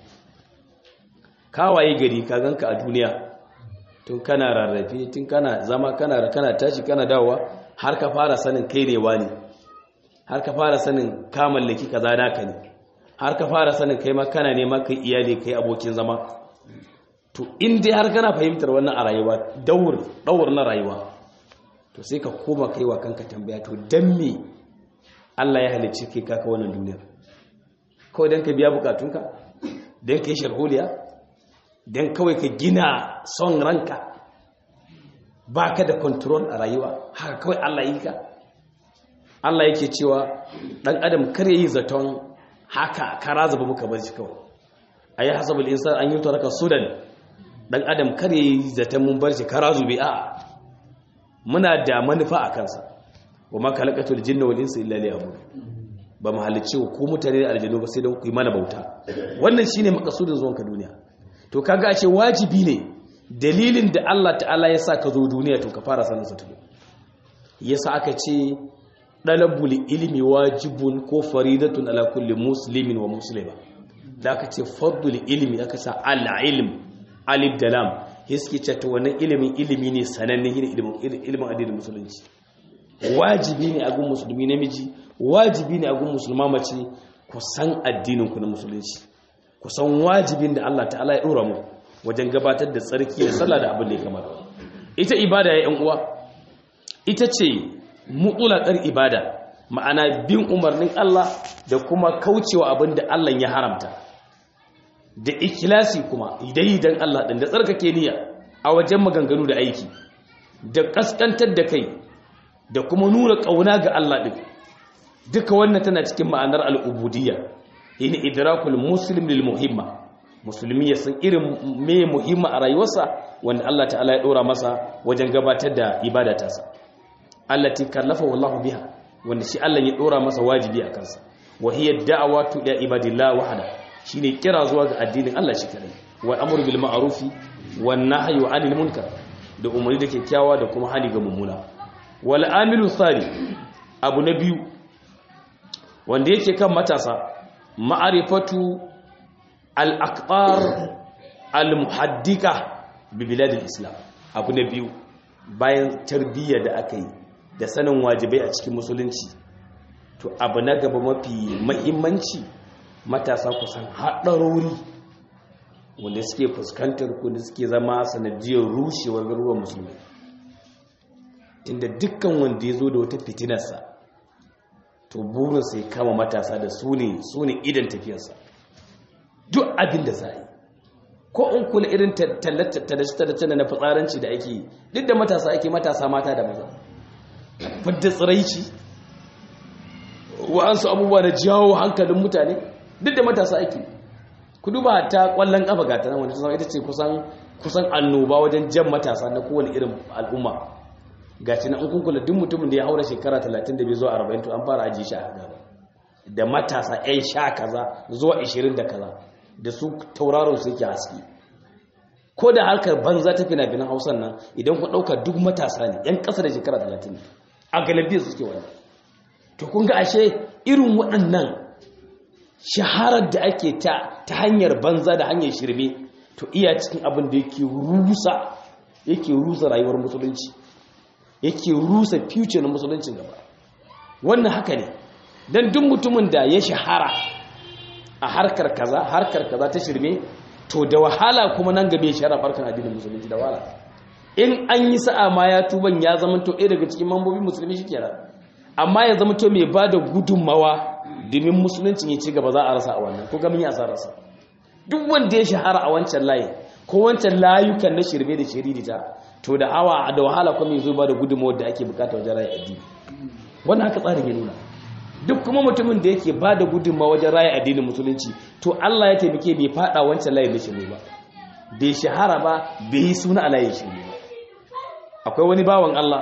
kawaye gari ka ganka a duniya tun kana rarrafe tun kana zama kana kana tashi kana dawowa har ka fara sanin kai ne wani har ka fara sanin ka mallaki kaza naka ne har ka fara sanin kai ma kana nema kai iyali kai abokin zama to in dai har kana fahimtar wannan a rayuwa daur daur na rayuwa to sai ka koma kai wa kanka tambaya to dan me Allah ya halicce kai kaka wannan duniyar kawai dan ka biya bukatunka don ka yi sharholiya don kawai ka gina son ranka ba ka da control a rayuwa haka kawai Allah yi ka Allah yake cewa ɗan adam kar yi zaton haka kara zaba muka bar shi kawai a yi hasabul insan an yi taraka sudan ɗan adam kar yi zaton mun bar shi kara zube a muna da manufa a kansa wa ma kalakatul jinna wal insa illa liya'budun ba mu halicci ku mutane da aljanu ba sai don ku yi mana bauta wannan shine makasudin zuwanka duniya to kaga a ce wajibi ne dalilin da Allah ta'ala ya sa ka zo duniya to ka fara sanin sa tudu yasa aka ce dalabul ilmi wajibun ko faridatun ala kulli muslimin wa muslima da aka ce fardul ilmi aka sa al ilm alif da lam hiski ce to wannan ilimin ilimi ne sananne ilimin ilimin addinin musulunci wajibi ne a gun musulmi namiji wajibi ne a gun musulma mace ku san addininku na musulunci ku san wajibin da Allah ta'ala ya dora mu wajen gabatar da tsarki da sallah da abin da ya kamata ita ibada ya yan uwa ita ce mutlaqar ibada ma'ana bin umarnin Allah da kuma kaucewa abin da Allah ya haramta da ikhlasi kuma idai dan Allah din da tsarkake niyya a wajen maganganu da aiki da kaskantar da kai da kuma nuna ƙauna ga Allah ɗin duka wannan tana cikin ma'anar al'ubudiyya yin idrakul muslim lil muhimma musulmi ya san irin me muhimma a rayuwarsa wanda Allah ta'ala ya ɗora masa wajen gabatar da ibada tasa allati kallafa wallahu biha wanda shi Allah ya ɗora masa wajibi a kansa wa hiya da'watu ila ibadillah wahda shine kira zuwa ga addinin Allah shi kadai wa amru bil ma'rufi wan nahyu 'anil munkar da umarni da kyakkyawa da kuma hali ga mummuna wal amilu tsari abu na biyu wanda yake kan matasa ma'arifatu al-aqtar al-muhaddika bi biladil islam abu na biyu bayan tarbiyya da aka yi da sanin wajibai a cikin musulunci to abu na gaba mafi mahimmanci matasa kusan haɗarori wanda suke fuskantar kudi suke zama sanadiyar rushewar garuruwan musulmi inda dukkan wanda ya zo da wata fitinarsa to burinsa ya kama matasa da su ne su ne idan tafiyarsa duk abin da za yi ko in kula irin tallace-tallace na fitsaranci da ake yi duk da matasa ake matasa mata da maza fadda tsiraici wa'ansu abubuwa da jawo hankalin mutane duk da matasa ake ku duba ta kwallon kafa gata nan wanda ita ce kusan annoba wajen jan matasa na kowane irin al'umma gaci na kun kula duk mutumin da ya haura shekara 32 zuwa 40 to an fara ajiye shi a gaba da matasa 'yan sha kaza zuwa 20 da kaza da su tauraron su yake haske ko da harkar banza ta fina-finan hausan nan idan ku ɗauka duk matasa ne 'yan ƙasa da shekara 30 a galibiyar su suke wani to kun ga ashe irin waɗannan shaharar da ake ta ta hanyar banza da hanyar shirme to iya cikin abin da yake rusa yake rusa rayuwar musulunci yake rusa future na musuluncin gaba wannan haka ne don duk mutumin da ya shahara a harkar kaza harkar kaza ta shirme to da wahala kuma nan gabe ya shahara farkar addinin musulunci da wahala in an yi sa'a ma ya tuban ya zama to ɗaya daga cikin mambobin musulmi shi kenan amma ya zama to mai ba da gudunmawa domin musuluncin ya ci gaba za a rasa a wannan ko gamin ya sa rasa duk wanda ya shahara a wancan layi ko wancan layukan na shirme da shiririta to da hawa da wahala kuma yanzu ba da gudunmawar da ake bukata wajen raya addini wannan haka tsarin ya nuna duk kuma mutumin da yake ba da gudunmawa wajen raya addinin musulunci to Allah ya taimake bai fada wancan layin na shirme ba bai shahara ba bai yi suna a layin shirme ba akwai wani bawan Allah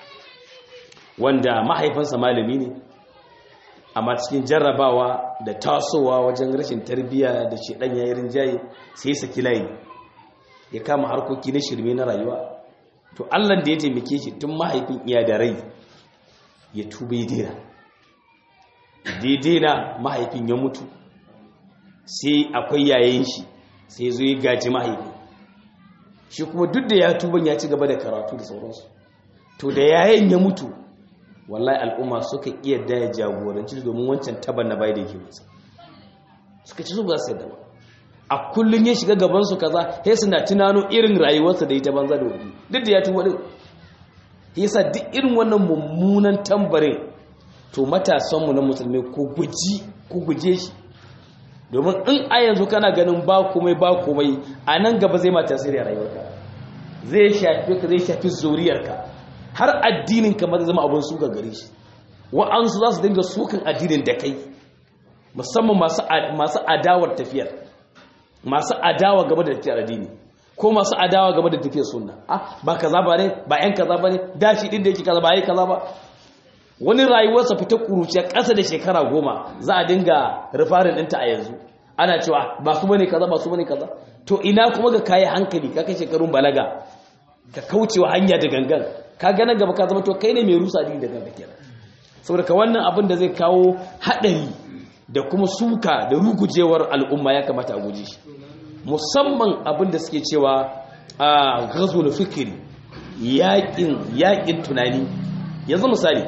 wanda mahaifinsa malami ne amma cikin jarrabawa da tasowa wajen rashin tarbiyya da shedan yayin rinjaye sai saki layi ya kama harkoki na shirme na rayuwa to Allah da ya taimake shi tun mahaifin iya da rai ya tuba ya daina daidai na mahaifin ya mutu sai akwai yayin shi sai zo ya gaji mahaifin shi kuma duk da ya tuban ya ci gaba da karatu da sauransu to da yayin ya mutu wallahi al'umma suka iya da ya jagoranci domin wancan taban na bai da yake masa suka ci su ba su yadda ba a kullum ya shiga gabansu kaza sai suna tunano irin rayuwarsa da ita banza da wuri duk da ya tuba din yasa duk irin wannan mummunan tambarin to matasanmu na musulmi ko guji ko guje shi domin in a yanzu kana ganin ba komai ba komai a nan gaba zai ma tasiri a rayuwarka zai shafi ka zai shafi zuriyarka har addinin ka ma zai zama abin suka gare shi wa'ansu za su dinga sukan addinin da kai musamman masu adawar tafiyar masu adawa game da tafiyar addini ko masu adawa game da tafiyar sunna ah ba kaza ba ne ba yan kaza ba ne dashi din da yake kaza ba yi kaza ba wani rayuwarsa fita kuruciya ƙasa da shekara goma za a dinga rufarin ɗinta a yanzu ana cewa ba su bane kaza ba su bane kaza to ina kuma ga kayi hankali ka kai shekarun balaga ka kaucewa hanya da gangan ka gana gaba ka zama to kai ne mai rusa addini da gangan kenan saboda ka wannan abin da zai kawo haɗari da kuma suka da rugujewar al'umma ya kamata a guje shi musamman abin da suke cewa a gazul fikiri yaƙin yaƙin tunani yanzu misali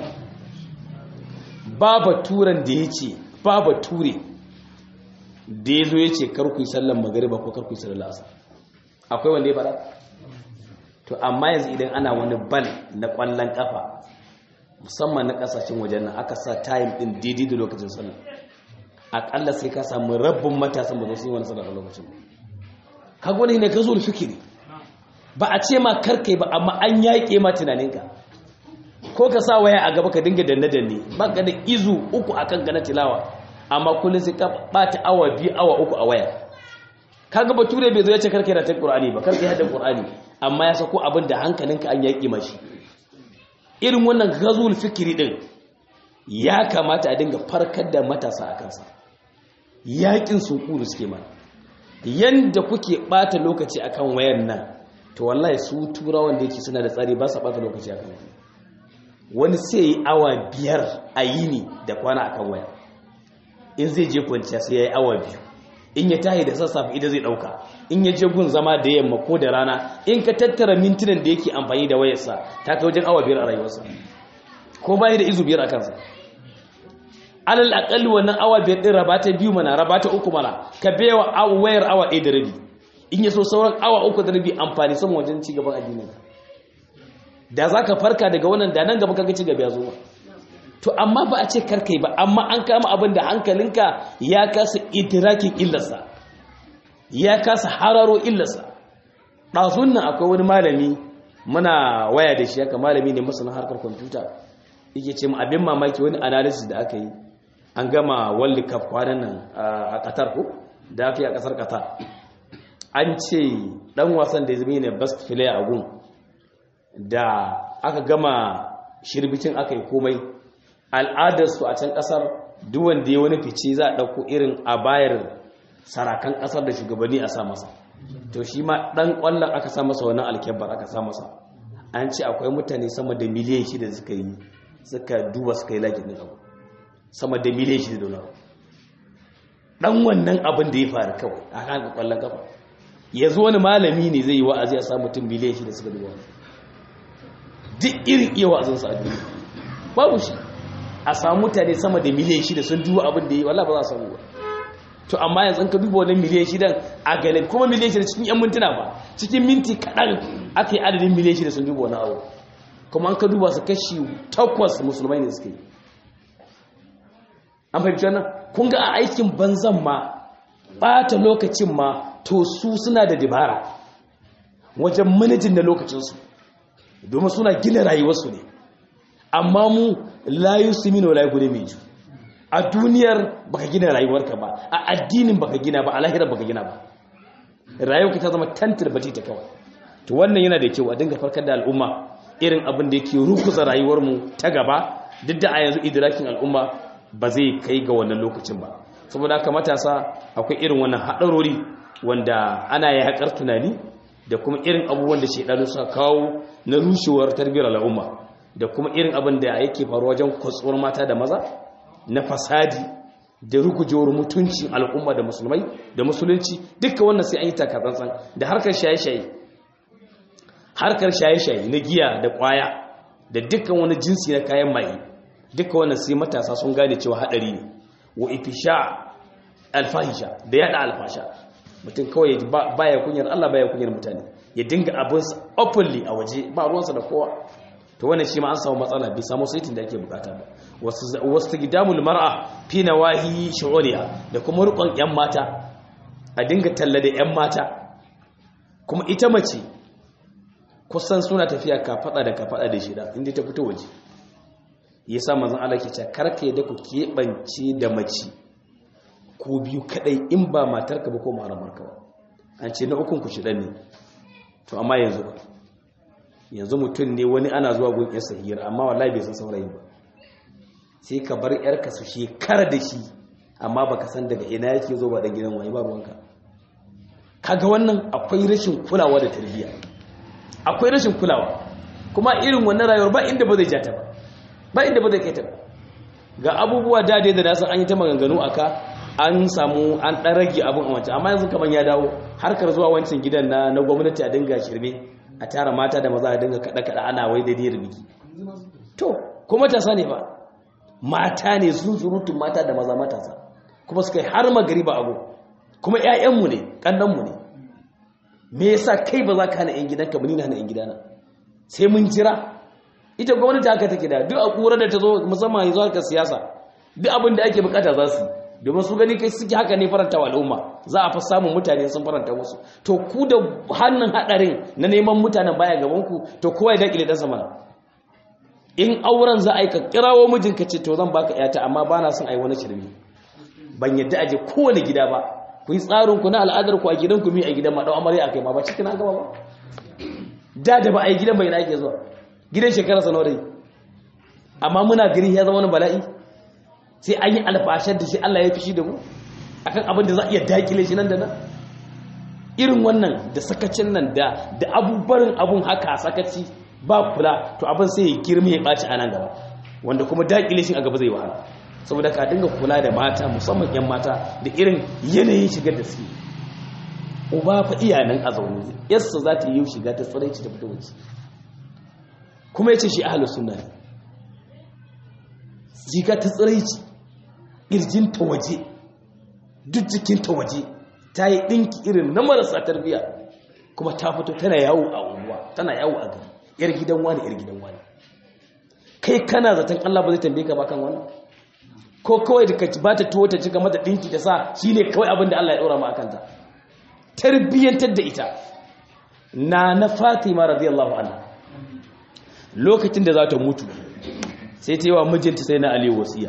baba turan da ya ce baba ture da ya zo ya ce karku yi sallan magariba ko karku yi sallan lasa akwai wanda ya fara to amma yanzu idan ana wani bal na ƙwallon ƙafa musamman na kasashen wajen nan aka sa time din daidai da lokacin sallah akalla sai ka samu rabbin matasan ba su yi wani sallah a lokacin ka gwani ne ka zo da fikiri ba a ce ma karkai ba amma an yaƙe ma tunaninka ko ka sa waya a gaba ka dinga danne danne ba ka da izu uku akan gana tilawa amma kullum sai ka bata awa biyu awa uku a waya kaga bature bai zo ya ce karkai da ta qur'ani ba karkai da qur'ani amma ya sako abin da hankalinka an yaƙe mashi irin wannan gazul fikiri din ya kamata a dinga farkar da matasa a kansa yakin sunkuru suke mana yanda kuke bata lokaci akan wayan nan to wallahi su turawan da yake suna da tsari ba su bata lokaci akan waya wani sai yi awa biyar a yini da kwana akan waya in zai je kwanciya sai ya yi awa biyu in ya tahi da sassafe ida zai dauka in ya je gun zama da yamma ko da rana in ka tattara mintunan da yake amfani da wayarsa ta kai wajen awa biyar a rayuwarsa ko bayi da izu biyar a kansa alal akalli wannan awa biyar din raba ta biyu mana raba ta uku mana ka bewa wayar awa ɗaya da rabi in ya so sauran awa uku da rabi amfani sama wajen ci gaban addinin da za ka farka daga wannan da nan gaba kaga ci gaba ya zo to amma ba a ce karkai ba amma an kama abin da hankalinka ya kasa idirakin illarsa ya kasa hararo illarsa ɗazun nan akwai wani malami muna waya da shi haka malami ne masana harkar kwamfuta yake ce abin mamaki wani analysis da aka yi an gama world cup kwanan nan a qatar ko da aka yi a kasar qatar an ce dan wasan da ya zama ne best player a gun da aka gama shirbicin aka yi komai al'adarsu a can kasar duwanda ya wani fice za a ɗauko irin a bayar sarakan kasar da shugabanni a sa masa to shi ma ɗan ƙwallon aka sa masa wannan alkebar aka sa masa an ce akwai mutane sama da miliyan shida suka yi suka duba suka yi lakin ɗin abu sama da miliyan shida da wani ɗan wannan abin da ya faru kawai a kan ƙwallon kafa yanzu wani malami ne zai yi wa'azi a sa mutum miliyan shida suka duba wani duk irin iya wa'azinsa a duniya babu shi a samu mutane sama da miliyan shida sun duba abin da yi wallah ba za a samu ba to amma yanzu ka duba wani miliyan shidan a galib kuma miliyan shida cikin yan mintuna ba cikin minti kaɗan aka yi adadin miliyan shida sun duba wani abu kuma an ka duba su kashi takwas musulmai ne suke an fahimci wannan kun ga a aikin banzan ma ɓata lokacin ma to su suna da dabara wajen manajin da lokacinsu domin suna gina rayuwarsu ne amma mu layu su mino layu gudu mai ju a duniyar baka gina rayuwarka ba a addinin baka gina ba a lahirar baka gina ba rayuwarka ta zama tantar bati ta kawai to wannan yana da kyau a dinga farkar da al'umma irin abin da yake rukusa rayuwarmu ta gaba duk da a yanzu idrakin al'umma ba zai kai ga wannan lokacin ba saboda haka matasa akwai irin wannan haɗarori wanda ana yi haƙar tunani da kuma irin abubuwan da shaidanu suka kawo na rushewar tarbiyyar al'umma da kuma irin abin da yake faruwa wajen kwatsuwar mata da maza na fasadi da rugujewar mutunci al'umma da musulmai da musulunci duka wannan sai an yi takatsantsan da harkar shaye-shaye harkar shaye-shaye na giya da kwaya da dukkan wani jinsi na kayan maye duka wannan sai matasa sun gane cewa hadari ne wa ifisha alfahisha da yada alfasha mutum kawai baya kunyar Allah baya kunyar mutane ya dinga abinsa openly a waje ba ruwansa da kowa to wannan shi ma an samu matsala bai samu saitin da ake bukata ba wasu gidamul mar'a fi nawahi shu'uriya da kuma rukun yan mata a dinga talla da yan mata kuma ita mace kusan suna tafiya ka fada da ka fada da shida inda ta fito waje yasa manzon Allah ke cewa karka yadda ku keɓance da mace ko biyu kadai in ba matarka ba ko maharamarka ba an ce na ukun ku shidan ne to amma yanzu ba yanzu mutum ne wani ana zuwa gun yarsa hira amma wallahi bai san saurayi ba sai ka bar yarka su shekara da shi amma baka san daga ina yake zo ba dan gidan wani ba ruwanka kaga wannan akwai rashin kulawa da tarbiyya akwai rashin kulawa kuma irin wannan rayuwar ba inda ba zai ja ta ba ba inda ba zai kai ta ba ga abubuwa da dai da nasan an yi ta maganganu aka an samu an ɗan rage abin a wancan amma yanzu kaman ya dawo harkar zuwa wancan gidan na na gwamnati a dinga shirme a tara mata da maza a dinga kaɗa-kaɗa ana wai da da biki to kuma matasa ne ba mata ne sun surutun mata da maza matasa kuma suka yi har magari ba abu kuma 'ya'yanmu ne ƙannanmu ne me yasa kai ba za ka hana 'yan gidanka ba ni na hana 'yan gidana sai mun jira ita gwamnati haka take da duk a ƙura da ta zo musamman yanzu harkar siyasa duk abin da ake bukata za su yi domin su gani kai suke haka ne faranta wa al'umma za a fi samun mutane sun faranta musu to ku da hannun hadarin na neman mutanen baya gaban ku to kowa ya dakile dan sama in auren za a yi ka kirawo mijinka ce to zan baka yata amma bana son ai wani shirme ban yadda aje kowane gida ba ku yi tsarin ku na al'adar ku a gidan ku mi a gidan ma dau amarya akai ma ba cikin an gaba ba da da ba a yi gidan bai na ake zuwa gidan shekara sanore amma muna gari ya zama wani bala'i sai an yi alfashar da shi Allah ya fi shi da mu akan abin da za a iya dakile shi nan da nan irin wannan da sakacin nan da da abubarin abun haka sakaci ba kula to abin sai ya girma ya ɓaci a nan gaba wanda kuma dakile shi a gaba zai wahala saboda ka dinga kula da mata musamman yan mata da irin yanayin shigar da suke uba fa iyanan a zaune yarsa za ta yi shiga ta tsiraici ta fito waje kuma ya ce shi ahalus sunna ne shiga ta tsiraici ƙirjinta waje duk jikinta waje ta yi ɗinki irin na marasa tarbiya kuma ta fito tana yawo a unguwa tana yawo a gari yar gidan wani yar gidan wani kai kana zaton Allah ba zai tambaye ka ba kan wannan ko kawai da ka ba ta tuwo ta cika mata ɗinki da sa shine kawai abin da Allah ya ɗora ma akan ta tarbiyyantar da ita na na Fatima radiyallahu anha lokacin da za ta mutu sai ta yi wa mijinta sai na Ali wasiya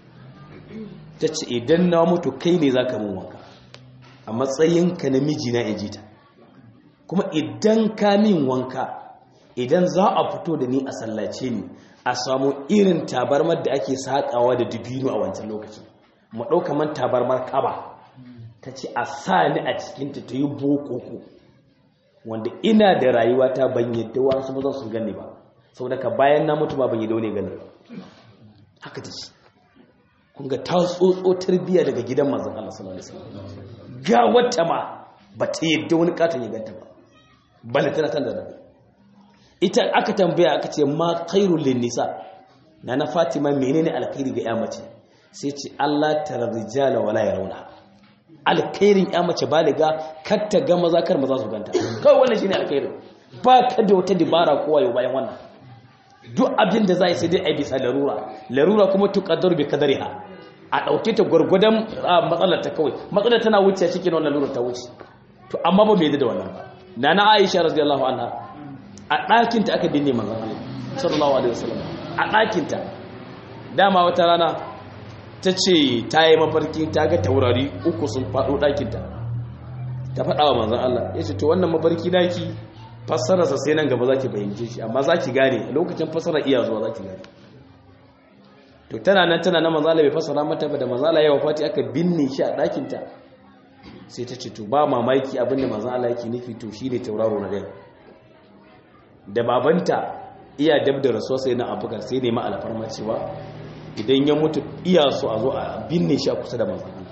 ta ce idan na mutu kai ne za ka mun wanka a matsayinka na mijina ya ji ta kuma idan ka min wanka idan za a fito da ni a sallace ni a samu irin tabarmar da ake saƙawa da dubino a wancan lokacin mu ɗauka man tabarmar kaba ta ce a sa ni a cikinta ta yi bokoko wanda ina da rayuwa ta ban yadda wasu ba za su gani ba sau daga bayan na mutu ba ban yadda wani gani haka ta ce kunga ta tsotso tarbiyya daga gidan manzon Allah sallallahu alaihi wasallam ga wata ma ba ta yadda wani katon ya ganta ba bala tana tana da ita aka tambaya aka ce ma khairul lin nisa nana fatima menene alkhairi ga ya mace sai ce Allah tarijala wala yarawna alkhairin ya mace baliga kar ta ga maza kar maza su ganta kawai wannan shine alkhairin ba ka da wata dibara kowa yau bayan wannan duk abin da za a yi sai dai a bisa larura larura kuma tuƙaddar bi kadariha a ɗauke ta gwargwadon matsalar ta kawai matsalar tana wuce cikin wannan larura ta wuce to amma ba mai da wannan ba na na aisha radiyallahu anha a ɗakin ta aka binne manzon Allah sallallahu alaihi wasallam a ɗakin ta dama wata rana ta ce ta yi mafarki ta ga taurari uku sun faɗo ɗakin ta ta faɗa wa manzon Allah ya ce to wannan mafarki naki fassararsa sai nan gaba za ki fahimce shi amma za ki gane a lokacin fassarar iya zuwa za ki gane to tana nan tana na manzala bai fassara mata ba da manzala yawa fati aka binne shi a ɗakinta sai ta ce to ba mamaki abinda manzala yake nufi to shi ne tauraro na ɗaya da babanta iya dab da rasuwa sai na abubakar sai ne ma alfarma cewa idan ya mutu iya so a zo a binne shi a kusa da manzala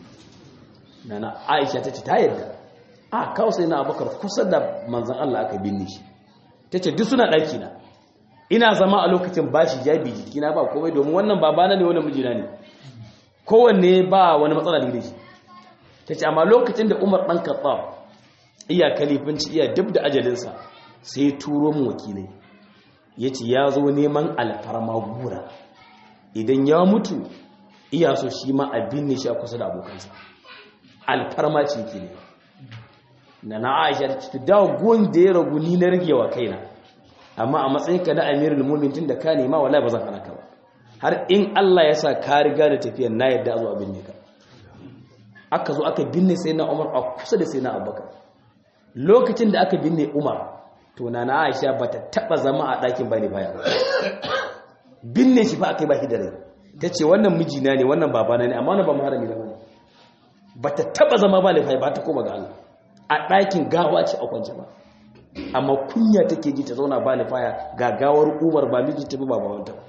nana aisha ta ce ta yarda a kawo sai na abubakar kusa da manzan Allah aka binne shi ta ce duk suna ɗaki na ina zama a lokacin ba shi jabi jikina ba komai domin wannan babana ne wani mijina ne kowanne ba wani matsala da shi ta ce amma lokacin da umar ɗan kaɓa iya kalifinci iya duk da ajalinsa sai ya turo mu wakilai ya ce ya zo neman alfarma gura idan ya mutu iya so shi ma a binne shi a kusa da abokansa alfarma ce ke ne na na aisha ta ce da gun da ya ragu ni na ragewa kaina amma a matsayin ka na amirul mu'minin da ka nema wallahi ba zan hana ka ba har in Allah ya sa ka riga da tafiyar na yadda a zo a binne ka aka zo aka binne sai na Umar a kusa da sai na Abubakar lokacin da aka binne Umar to na na Aisha bata taba zama a ɗakin bane baya binne shi fa aka yi ba shi da rai tace wannan mijina ne wannan babana ne amma wannan ba muharrami da bane bata taba zama ba lafiya ba ta koma ga Allah a ɗakin gawa ce a kwance ba amma kunya take ji ta zauna ba lafaya ga gawar umar ba miji ta ba ba wanta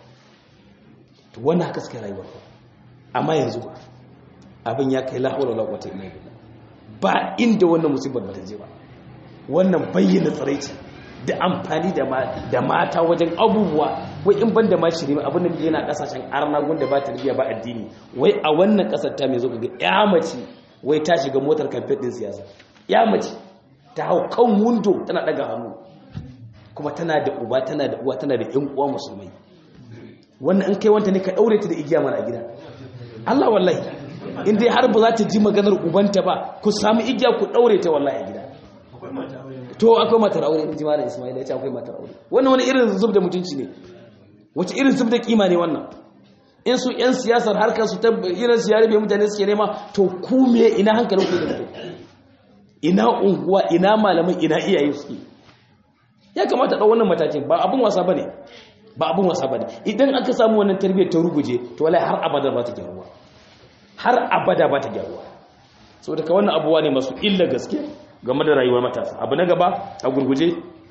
to wannan haka suka rayuwar amma yanzu ba abin ya kai la hawla wala quwwata illa billah ba inda wannan musibar ba ta je ba wannan bayyana tsaraici da amfani da mata wajen abubuwa wai in ban da ma shiri abin da yana kasashen arna gunda ba ta riya ba addini wai a wannan kasar ta mai zo ga ya mace wai ta shiga motar kamfen din siyasa ya mace ta hau kan wundo tana daga hannu kuma tana da uba tana da uwa tana da yan uwa musulmai wannan in kai wanta ne ka daure ta da igiya mana a gida Allah wallahi in dai har ba za ta ji maganar ubanta ba ku samu igiya ku daure ta wallahi a gida to akwai matar aure in ji malam Ismail ya ce akwai matar aure wannan wani irin zub da mutunci ne wace irin zub da kima ne wannan in su yan siyasar harkar su ta irin su yare bai mutane suke nema to ku me ina hankalin ku da mutum ina unguwa ina malamai ina iyaye suke ya kamata ɗau wannan matakin ba abin wasa bane ba abin wasa bane idan aka samu wannan tarbiyyar ta ruguje to wallahi har abada ba ta gyaruwa har abada ba ta gyaruwa saboda ka wannan abuwa ne masu illa gaske game da rayuwar matasa abu na gaba a gurguje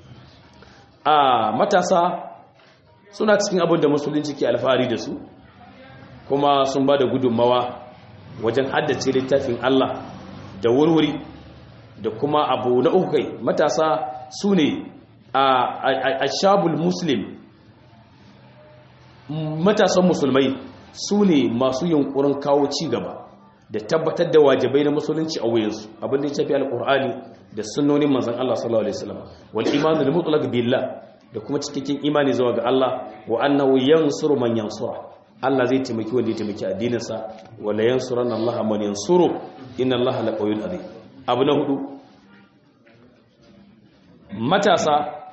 a matasa suna cikin abin da musulunci ke alfahari da su kuma sun ba da gudunmawa wajen haddace littafin Allah da wurwuri da kuma abu na uku kai matasa su ne a shabul muslim matasan musulmai su ne masu yunkurin kawo ci gaba da tabbatar da wajibai na musulunci a wuyansu abinda ya shafi alkur'ani da sunnonin manzan Allah sallallahu alaihi wasallam wal imanu lil mutlaq billah da kuma cikakken imani zuwa ga Allah wa annahu yansuru man yansura Allah zai taimaki wanda ya taimaki addininsa wala yansuranna Allah man yansuru inna Allah laqawiyyun azim abu na hudu matasa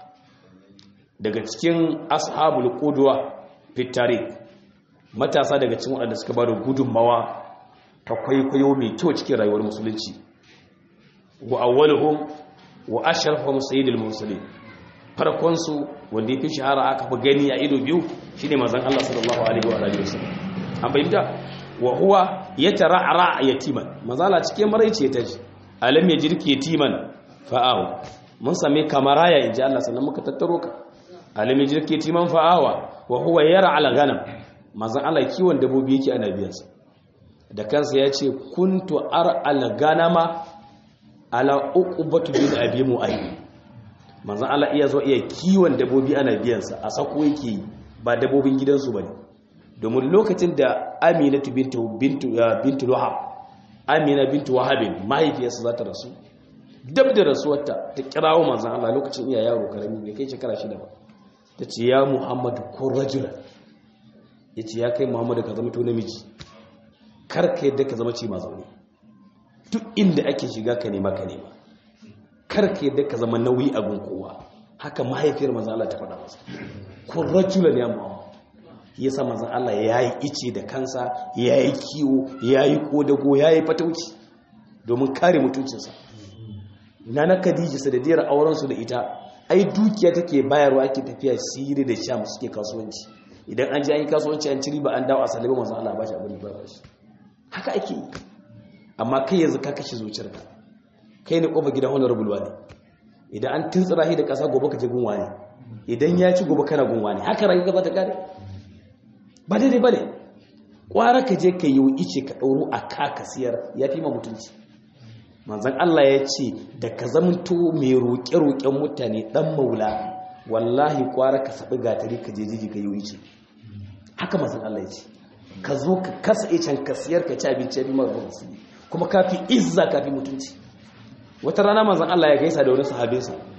daga cikin ashabul qudwa fitari matasa daga cikin waɗanda suka bada gudunmawa ta kwaikwayo mai kyau cikin rayuwar musulunci wa awwaluhum wa ashrafuhum sayyidul mursalin farkon su wanda yafi shahara aka fi gani a ido biyu shine manzon Allah sallallahu alaihi wa alihi wasallam an bayyana wa huwa yatara'ra yatiman manzala cikin maraice ta ji alam yajirki yatiman fa'ahu mun same kamaraya inji Allah sannan muka tattaro ka alam yajirki yatiman fa'awa wa huwa yar'a al-ghanam manzon Allah kiwon dabobi yake ana biyansa da kansa ya ce kuntu ar al-ganama ala uqbatu bin abi mu'ayyib manzon Allah iya zo iya kiwon dabobi ana biyansa a sako yake ba dabobin gidansu bane domin lokacin da Aminatu bintu bintu bintu Wahab Amina bintu Wahab mahaifiyarsa za ta rasu dab da rasuwarta ta kirawo manzon Allah lokacin iya yaro karami bai kai shekara shida ba ta ce ya Muhammadu ko rajula yace ya kai Muhammadu ka zama to namiji kar ka yadda ka zama ce ma zaune duk inda ake shiga ka nema ka nema kar ka yadda ka zama nauyi a gun kowa haka mahaifiyar manzon Allah ta faɗa masa ko rajula ne Muhammad yasa manzon Allah yayi ice da kansa yayi kiwo yayi kodago yayi fatauci domin kare mutuncinsa nana Khadija sadadiyar auren su da ita ai dukiya take bayarwa ake tafiya siri da sham suke kasuwanci idan an je an yi kasuwanci an ci riba an dawo a salama manzon Allah ba shi abin ba shi haka ake yi amma kai yanzu ka kashe zuciyarka kai ne kofa gidan honorable wani idan an tuntsira shi da ƙasa gobe ka je gunwa ne idan ya ci gobe kana gunwa ne haka rayuwa ba ta kare ba daidai ba ne ƙwara ka je ka yi ice ka ɗauro a ka ka siyar ya fi ma mutunci manzan Allah ya ce da ka zamanto mai roƙe-roƙen mutane ɗan maula wallahi ƙwara ka saɓi gatari ka je jiji ka yi ice haka manzan Allah ya ce ka zo ka kasa icen ka siyar ka ci abinci ya bi mara musulmi kuma ka fi izza ka fi mutunci wata rana manzan Allah ya gaisa da wani sahabinsa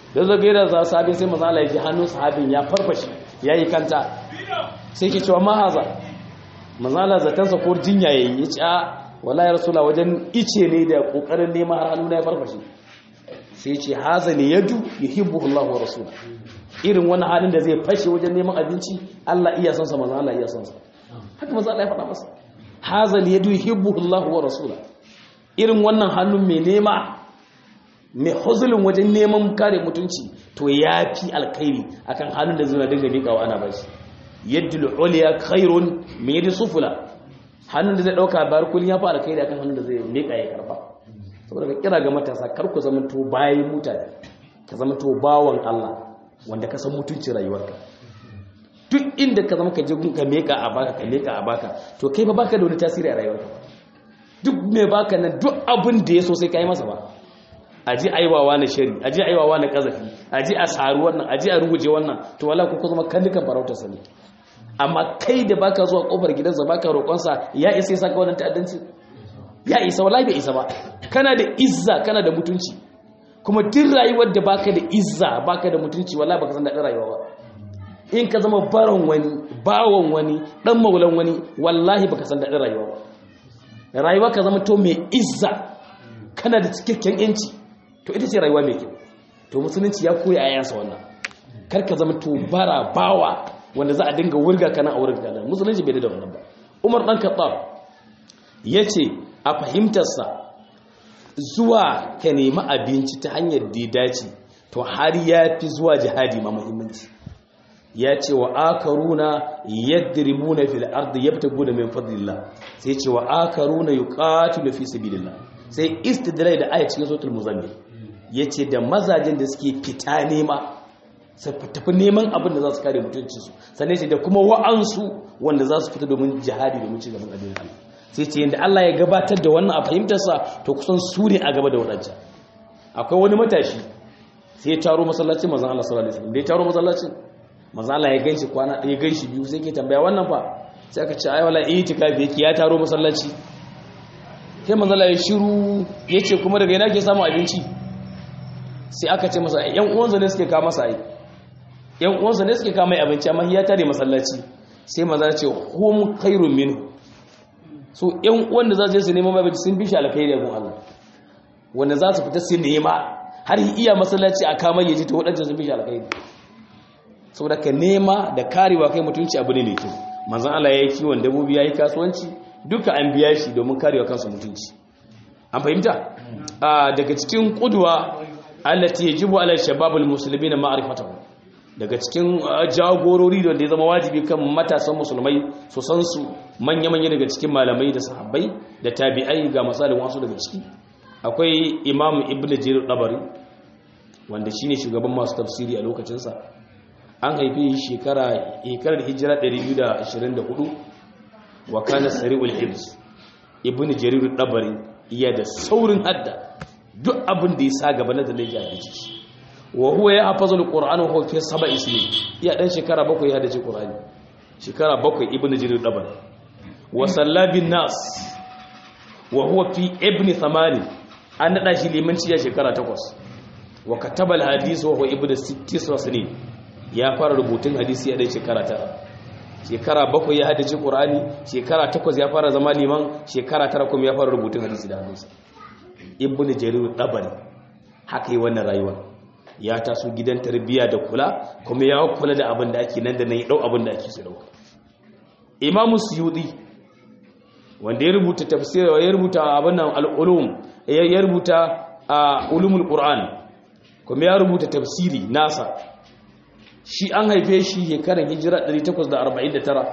da zo gaira za sahabin sai manzo Allah ya ji hannun sahabin ya farfashe yayi kanta sai ke cewa ma haza manzo Allah zatansa ko jinya yayi ya ce a wallahi rasula wajen ice ne da kokarin neman har hannu na ya farfashe sai ce haza ne yadu yuhibbu Allah wa rasula irin wani halin da zai fashe wajen neman abinci Allah iya son sa manzo Allah iya son sa haka manzo Allah ya faɗa masa haza ne yadu yuhibbu Allah wa rasula irin wannan hannun mai nema mai huzulin wajen neman kare mutunci to yafi alkhairi akan hannun da zai dinga miƙawa ana bashi yadda uliya khairun min yadi sufula hannun da zai dauka bar kullun ya fara kai da kan hannun da zai meka ya karba saboda ka kira ga matasa kar ku zama to bayin mutane ka zama to bawan Allah wanda ka san mutuncin rayuwarka duk inda ka zama ka je ka meka a baka ka meka a baka to kai ba baka da wani tasiri a rayuwarka duk me baka nan duk abin da ya so sai kai masa ba aji aiwawa na shari aji aiwawa na kazafi aji a saru wannan aji a ruguje wannan to wala ku zama kandukan farautar sani amma kai da baka zuwa kofar gidansa baka roƙonsa ya isa ya saka wannan ta'addanci ya isa wallahi bai isa ba kana da izza kana da mutunci kuma duk rayuwar da baka da izza baka da mutunci wallahi baka san daɗin rayuwa ba in ka zama baron wani bawon wani dan maulan wani wallahi baka san daɗin rayuwa ba rayuwa ka zama to mai izza kana da cikakken yanci to ita ce rayuwa mai kyau to musulunci ya koya ayansa wannan kar ka zama to bara bawa wanda za a dinga wurga kana a wurin kana musulunci bai da wannan ba umar dan khattab yace a fahimtarsa zuwa ka nemi abinci ta hanyar da ya dace to har ya fi zuwa jihadi ma muhimmanci ya ce wa akaruna yadribuna fil ardi yabtaguna min fadlillah sai ce wa akaruna yuqatilu fi sabilillah sai istidlal da aya cikin suratul muzammil yace da mazajen da suke fita nema sai tafi neman abin da za su kare mutuncinsu sannan sai da kuma wa'ansu wanda za su fita domin jihadi domin ci gaban abin Allah sai ce yadda Allah ya gabatar da wannan a fahimtarsa to kusan su ne a gaba da waɗancan akwai wani matashi sai ya taro masallacin mazan Allah sallallahu alaihi wasallam da ya taro masallacin mazan Allah ya ganshi kwana ɗaya ganshi biyu sai ke tambaya wannan fa sai aka ce ai wala itikafi yake ya taro masallaci sai manzon Allah ya shiru yace kuma daga ina ke samu abinci sai aka ce masa yan uwansa ne suke kawo masa ai yan uwansa ne suke kama abinci amma ya tare masallaci sai maza ce hum khairun minhu so yan uwan da za su je su neman abinci sun bi shi alkhairi a gun Allah wanda za su fita su nema har iya masallaci a kama yaji to wadannan sun bi shi alkhairi saboda ka nema da karewa kai mutunci abu ne mai kyau manzon Allah ya yi kiwon dabbobi ya yi kasuwanci duka an biya shi domin karewa kansa mutunci an fahimta daga cikin kudwa allati yajibu ala shababul muslimin ma'rifatuhu daga cikin jagorori da ya zama wajibi kan matasan musulmai su san su manya-manya daga cikin malamai da sahabbai da tabi'ai ga misalin wasu daga ciki akwai imam ibn jarir dabari wanda shine shugaban masu tafsiri a lokacinsa an haifi shekara shekarar hijira 224 wa kana sari'ul hibs ibn jarir dabari iya da saurin hadda duk abin da ya sa gaba na da laifi a ciki wa huwa ya hafaza alqur'ana wa huwa fi sab'i sinin ya dan shekara bakwai ya dace qur'ani shekara bakwai ibnu jarir dabar wa sallabin nas wa huwa fi ibni thamani an nada shi limanci ya shekara takwas wa kataba alhadith wa huwa ibnu sittis sinin ya fara rubutun hadisi ya dan shekara tara shekara bakwai ya hadace qur'ani shekara takwas ya fara zama liman shekara tara kuma ya fara rubutun hadisi da hannunsa ibnu jarir dabari haka yi wannan rayuwa ya taso gidan tarbiyya da kula kuma ya kula da abin da ake nan da nan ya dau abin da ake su dauka imamu suyudi wanda ya rubuta tafsir ya rubuta abin nan al-ulum ya rubuta ulumul qur'an kuma ya rubuta tafsiri nasa shi an haife shi shekarar hijira 849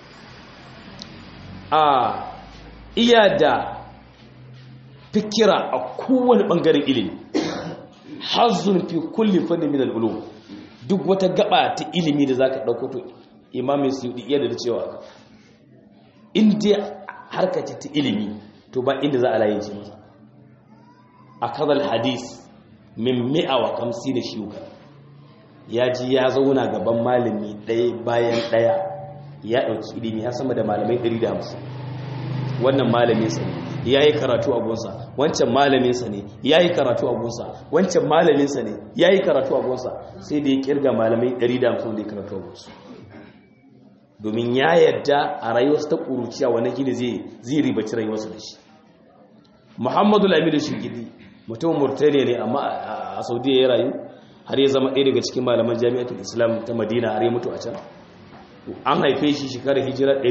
a iya da fikira a kowane bangaren ilimi hazzun fi kulli fanni min al-ulum duk wata gaba ta ilimi da zaka dauko to imam suyudi iya da cewa in dai harka ta ilimi to ba inda za a laye ce masa akadal hadis min mi'a wa kamsi da shiuka ya ji ya zauna gaban malami ɗaya bayan ɗaya ya ɗauki ilimi ya sama da malamai 150 wannan malamin sa yayi karatu a gonsa wancan malamin sa ne yayi karatu a gonsa wancan malamin sa ne yayi karatu a gonsa sai da ya kirga malamai 150 da ya karatu a gonsa domin ya yadda a rayuwarsa ta kuruciya wannan gida zai zai ribaci rayuwarsa da shi Muhammadu Lamidu Shingidi mutum Murtaniya ne amma a Saudiya ya rayu har ya zama ɗaya daga cikin malaman Jami'atul Islam ta Madina har ya mutu a can an haife shi shekarar hijira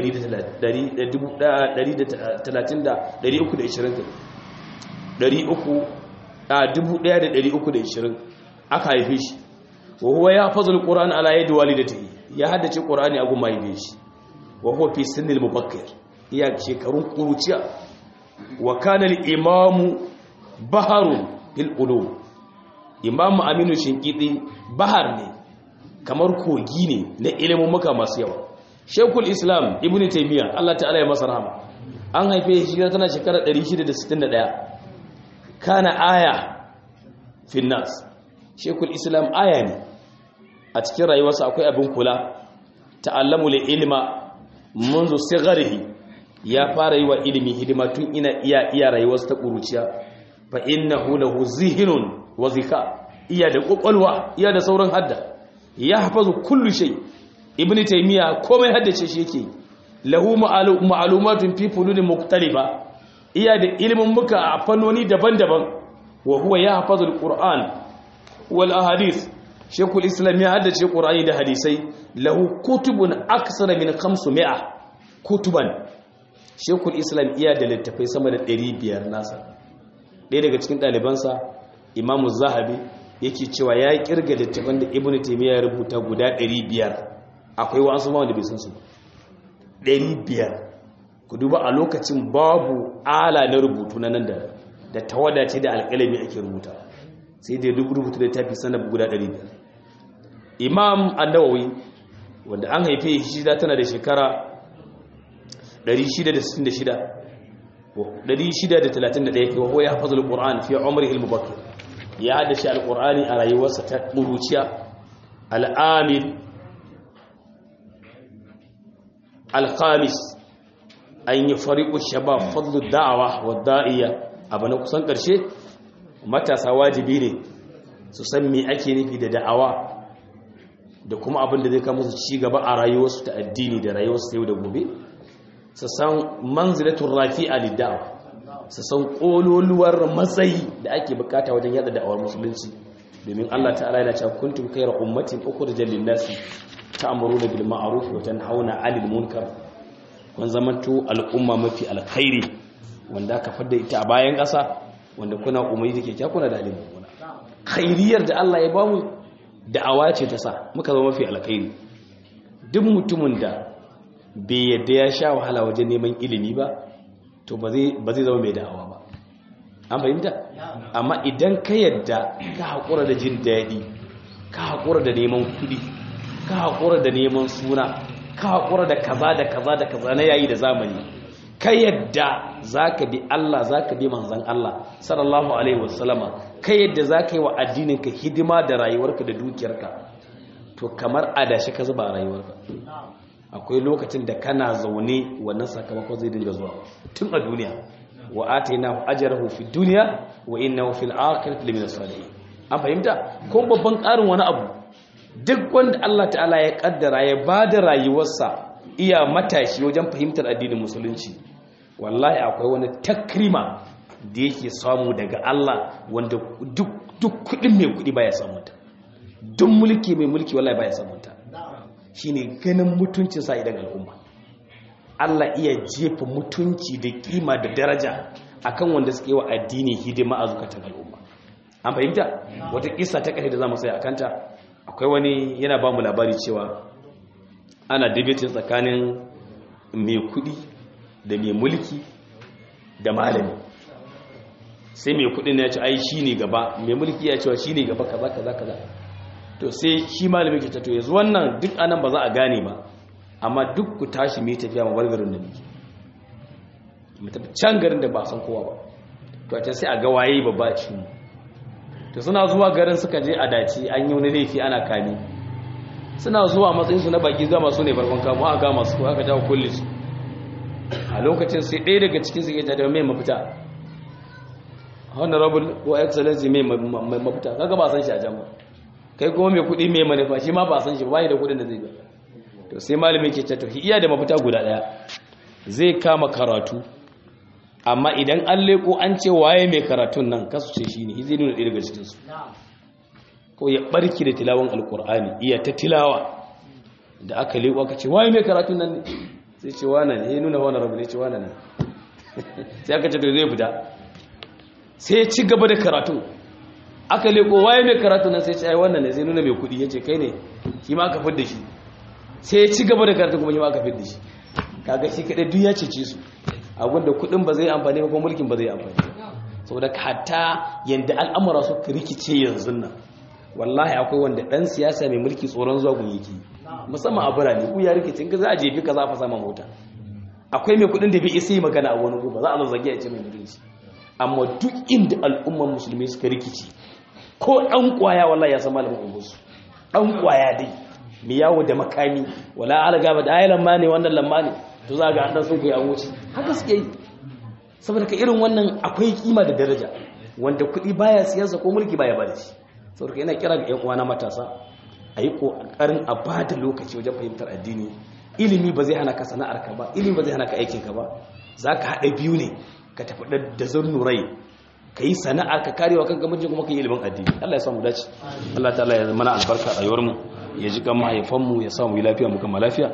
1320 aka haife shi wa huwa ya fazul qur'an ala yadi walidatihi ya haddace qur'ani a gumma haife shi wa huwa fi sinnil mubakkir iya shekarun kuruciya wa kana al-imamu baharun fil ulum imamu aminu shinkidi bahar ne kamar kogi ne na ilimin muka masu yawa shekul islam ibn taimiyya allah ta'ala ya masa rahama an haife shi tana shekarar 661 kana aya finnas shekul islam aya ne a cikin rayuwarsa akwai abin kula ta'allamu li ilma منذ صغره ya fara yi wa ilimi hidima tun ina iya iya rayuwarsa ta kuruciya fa innahu lahu zihnun wa zika iya da kokolwa iya da sauran hadda ya hafazu kullu shay ibnu taymiya komai haddace shi yake lahu ma'lumatun fi funun mukhtalifa iya da ilimin muka a fannoni daban-daban wa huwa ya hafazu alquran wal ahadith shekul islam ya haddace qur'ani da hadisai lahu kutubun aksara min 500 kutuban shekul islam iya da littafai sama da 500 nasa ɗaya daga cikin ɗalibansa imamu zahabi yake cewa ya kirga littafan da ibn taimiyya ya rubuta guda 500 akwai wasu ma wanda bai san su 500 ku duba a lokacin babu ala na rubutu na nan da da tawada ce da alƙalami ake rubuta sai dai rubutu da tafi sanar guda 500 imam annawawi wanda an haife shi da tana da shekara 666 631 wa huwa yahfazu alquran fi umrihi almubakkir ya haddace alqurani a rayuwarsa ta buruciya al'amil alkhamis an yi fariqu shabab fadlu da'awa wa da'iya abu na kusan karshe matasa wajibi ne su san me ake nufi da da'awa da kuma abin da zai kama su ci gaba a rayuwarsu ta addini da rayuwarsu yau da gobe su san manzilatun rafi'a liddawa su san kololuwar matsayi da ake bukata wajen yada da'awar musulunci domin Allah ta'ala yana cewa kuntum khayra ummatin ukhrijat lin-nasi ta'muruna bil ma'ruf wa tanhauna 'anil munkar kun zamanto al'umma mafi alkhairi wanda aka fadda ita a bayan ƙasa wanda kuna umarni da kyakkyawa kuna da alimin kuna khairiyar da Allah ya bamu da'awa ce ta sa muka zama mafi alkhairi duk mutumin da bai yadda ya sha wahala wajen neman ilimi ba to ba zai zama mai da'awa ba an fahimta amma idan ka yadda ka haƙura da jin daɗi ka haƙura da neman kuɗi ka haƙura da neman suna ka haƙura da kaza da kaza da kaza na yayi da zamani ka yadda za ka bi Allah za ka bi manzan Allah sallallahu alaihi wasallama ka yadda za ka yi wa addininka hidima da rayuwarka da dukiyarka to kamar adashi ka zuba a rayuwarka akwai lokacin da kana zaune wannan sakamakon zai dinga zuwa tun a duniya wa atainahu ajrahu fi dunya wa innahu fil akhirati lamin salihin an fahimta ko babban karin wani abu duk wanda Allah ta'ala ya kaddara ya bada rayuwarsa iya matashi wajen fahimtar addinin musulunci wallahi akwai wani takrima da yake samu daga Allah wanda duk kudin mai kudi baya samu ta duk mulki mai mulki wallahi baya samu ta shine ganin mutuncin sa idan al'umma Allah iya jefa mutunci da kima da daraja akan wanda suke wa addini hidima a zukatan al'umma an fahimta wata kissa ta kashe da zamu sai akanta akwai wani yana ba mu labari cewa ana debating tsakanin mai kudi da mai mulki da malami sai mai kudin ya ce ai shi ne gaba mai mulki ya cewa shi ne gaba kaza kaza kaza to sai shi malami ke ta to yanzu wannan duk anan ba za a gane ba amma duk ku tashi mai tafiya ma garin da muke mu tafi can garin da ba san kowa ba to a can sai a ga waye babba ci mu to suna zuwa garin suka je a dace an yi wani laifi ana kame suna zuwa matsayinsu na baki gama su ne farkon kamo aka gama su aka jawo kulle su a lokacin sai ɗaya daga cikin su ke ta da mai mafita honorable ko excellency mai mafita kaga ba san shi a jama'a kai kuma mai kuɗi mai manufa shi ma ba san shi ba da kuɗin da zai ba to sai malami ke ce to iya da mafita guda ɗaya zai kama karatu amma idan an leko an ce waye mai karatun nan kasu ce shi ne zai nuna ɗaya daga cikinsu ko ya ɓarki da tilawan alƙur'ani iya ta tilawa da aka leko aka ce waye mai karatun nan ne sai ce wane ne ya nuna wani rabu ne ce wane ne sai aka ce to zai fita sai ya ci gaba da karatun aka leko waye mai karatun nan sai ce ai wannan ne zai nuna mai kuɗi ya ce kai ne shi ma aka fidda shi sai ya ci gaba da karatun kuma shi ma aka fidda shi kaga shi kaɗai duk ya cece su abinda kudin ba zai amfani ba ko mulkin ba zai amfani saboda hatta yanda al'amura su rikice yanzu nan wallahi akwai wanda dan siyasa mai mulki tsoron zuwa gun yake musamman a birane ku ya rikice in ka za a jefi ka za fa sama mota akwai mai kudin da bai isa yi magana a wani ba za a zazzage a ce mai mutunci amma duk inda al'umman musulmi suka rikice ko dan kwaya wallahi ya san malamin ungusu dan kwaya dai mai yawo da makami wala alaga ba da ayi lamma ne wannan lamma ne to za ga an sun kai an wuce haka suke yi saboda ka irin wannan akwai kima da daraja wanda kuɗi baya siyasa ko mulki baya bada shi saboda ka yana kira ga ƴan uwana matasa a yi ƙoƙarin a ba da lokaci wajen fahimtar addini ilimi ba zai hana ka sana'ar ka ba ilimi ba zai hana ka aikin ka ba za ka haɗa biyu ne ka tafi da zurnurai ka yi sana'a ka karewa kanka mijin kuma ka yi ilimin addini Allah ya samu dace Allah ta'ala ya mana albarka a rayuwar mu ya ji kan mahaifanmu ya samu yi lafiya mu kama lafiya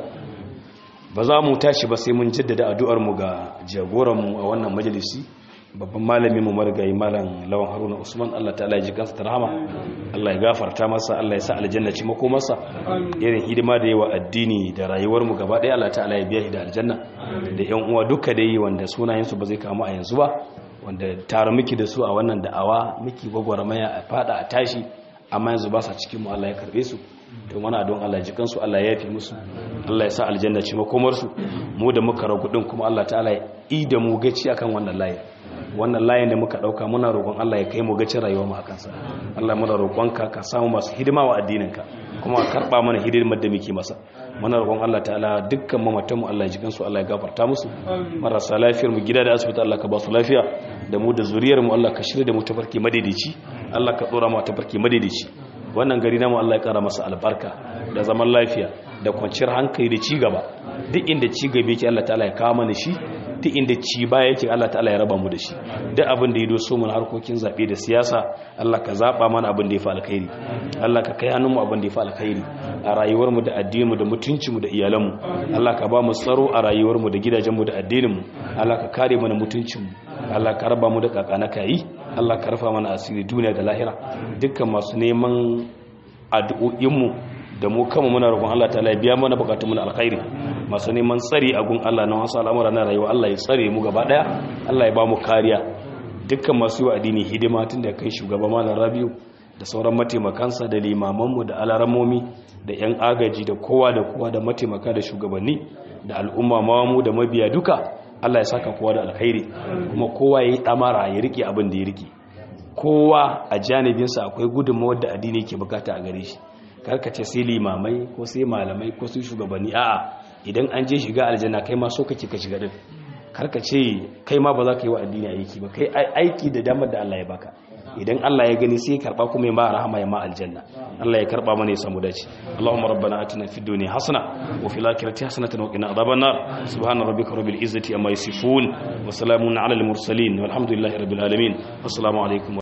ba za mu tashi ba sai mun jaddada addu'armu ga jagoranmu a wannan majalisi babban malami mu marigayi malam lawan haruna usman allah ta'ala ya ji kansa ta rahama allah ya gafarta masa allah ya sa aljanna ci mako masa irin hidima da yawa addini da rayuwarmu gaba ɗaya allah ta'ala ya biya shi da aljanna da yan uwa duka dai wanda sunayensu ba zai kama a yanzu ba wanda tare miki da su a wannan da'awa miki gwagwarmaya a fada a tashi amma yanzu ba sa cikin mu allah ya karbe su to mana don Allah ji kansu Allah ya yafi musu Allah ya sa aljanna ce makomar su mu da muka ragu din kuma Allah ta'ala ya yi da mu gaci akan wannan layin wannan layin da muka dauka muna roƙon Allah ya kai mu gacin rayuwar mu akan sa Allah muna roƙon ka ka samu masu hidima wa addinin ka kuma karba mana hidimar da muke masa muna roƙon Allah ta'ala dukkan mamatan mu Allah ya ji kansu Allah ya gafarta musu marasa lafiyar mu gida da asibiti Allah ka ba su lafiya da mu da zuriyar mu Allah ka shirya da mu tafarki madaidaici Allah ka dora mu tafarki madaidaici wannan gari namu Allah ya kara masa albarka da zaman lafiya da kwanciyar hankali da cigaba duk inda cigaba yake Allah ta'ala ya kawo mana shi duk inda ci baya yake Allah ta'ala ya raba mu da shi duk abin da ya doso mun harkokin zabe da siyasa Allah ka zaba mana abin da ya fi alkhairi Allah ka kai hannun mu abin da ya fi alkhairi a rayuwar mu da addinin mu da mutuncin mu da iyalan mu Allah ka ba mu tsaro a rayuwar mu da gidajen mu da addinin mu Allah ka kare mana mutuncin mu Allah ka raba mu da kakana kai Allah ka rufa mana asiri duniya da lahira dukkan masu neman addu'o'inmu da mu kama muna roƙon Allah ta'ala ya biya mana bukatun mu na alkhairi masu neman tsari a gun Allah na wasu al'amura na rayuwa Allah ya tsare mu gaba daya Allah ya ba mu kariya dukkan masu yi wa addini hidima tun da kai shugaba malam Rabiu da sauran mataimakansa da limamanmu da alaramomi da yan agaji da kowa da kowa da mataimaka da shugabanni da al'umma mawamu da mabiya duka Allah ya saka kowa da alkhairi kuma kowa ya yi damara ya rike abin da ya rike kowa a janibinsa akwai gudunmawar da addini ke bukata a gare shi karkace sai limamai ko sai malamai ko sai shugabanni a'a idan an je shiga aljanna kai ma so kake ka shiga din karkace kai ma ba za ka yi wa addini aiki ba kai aiki da damar da Allah ya baka idan Allah ya gani sai karba kuma ya ma rahama ya ma aljanna Allah ya karba mana ya samu dace Allahumma rabbana atina fid dunya hasana wa fil akhirati hasanatan wa qina adhaban nar subhana rabbika rabbil izzati amma yasifun wa salamun ala al mursalin walhamdulillahi rabbil alamin assalamu alaikum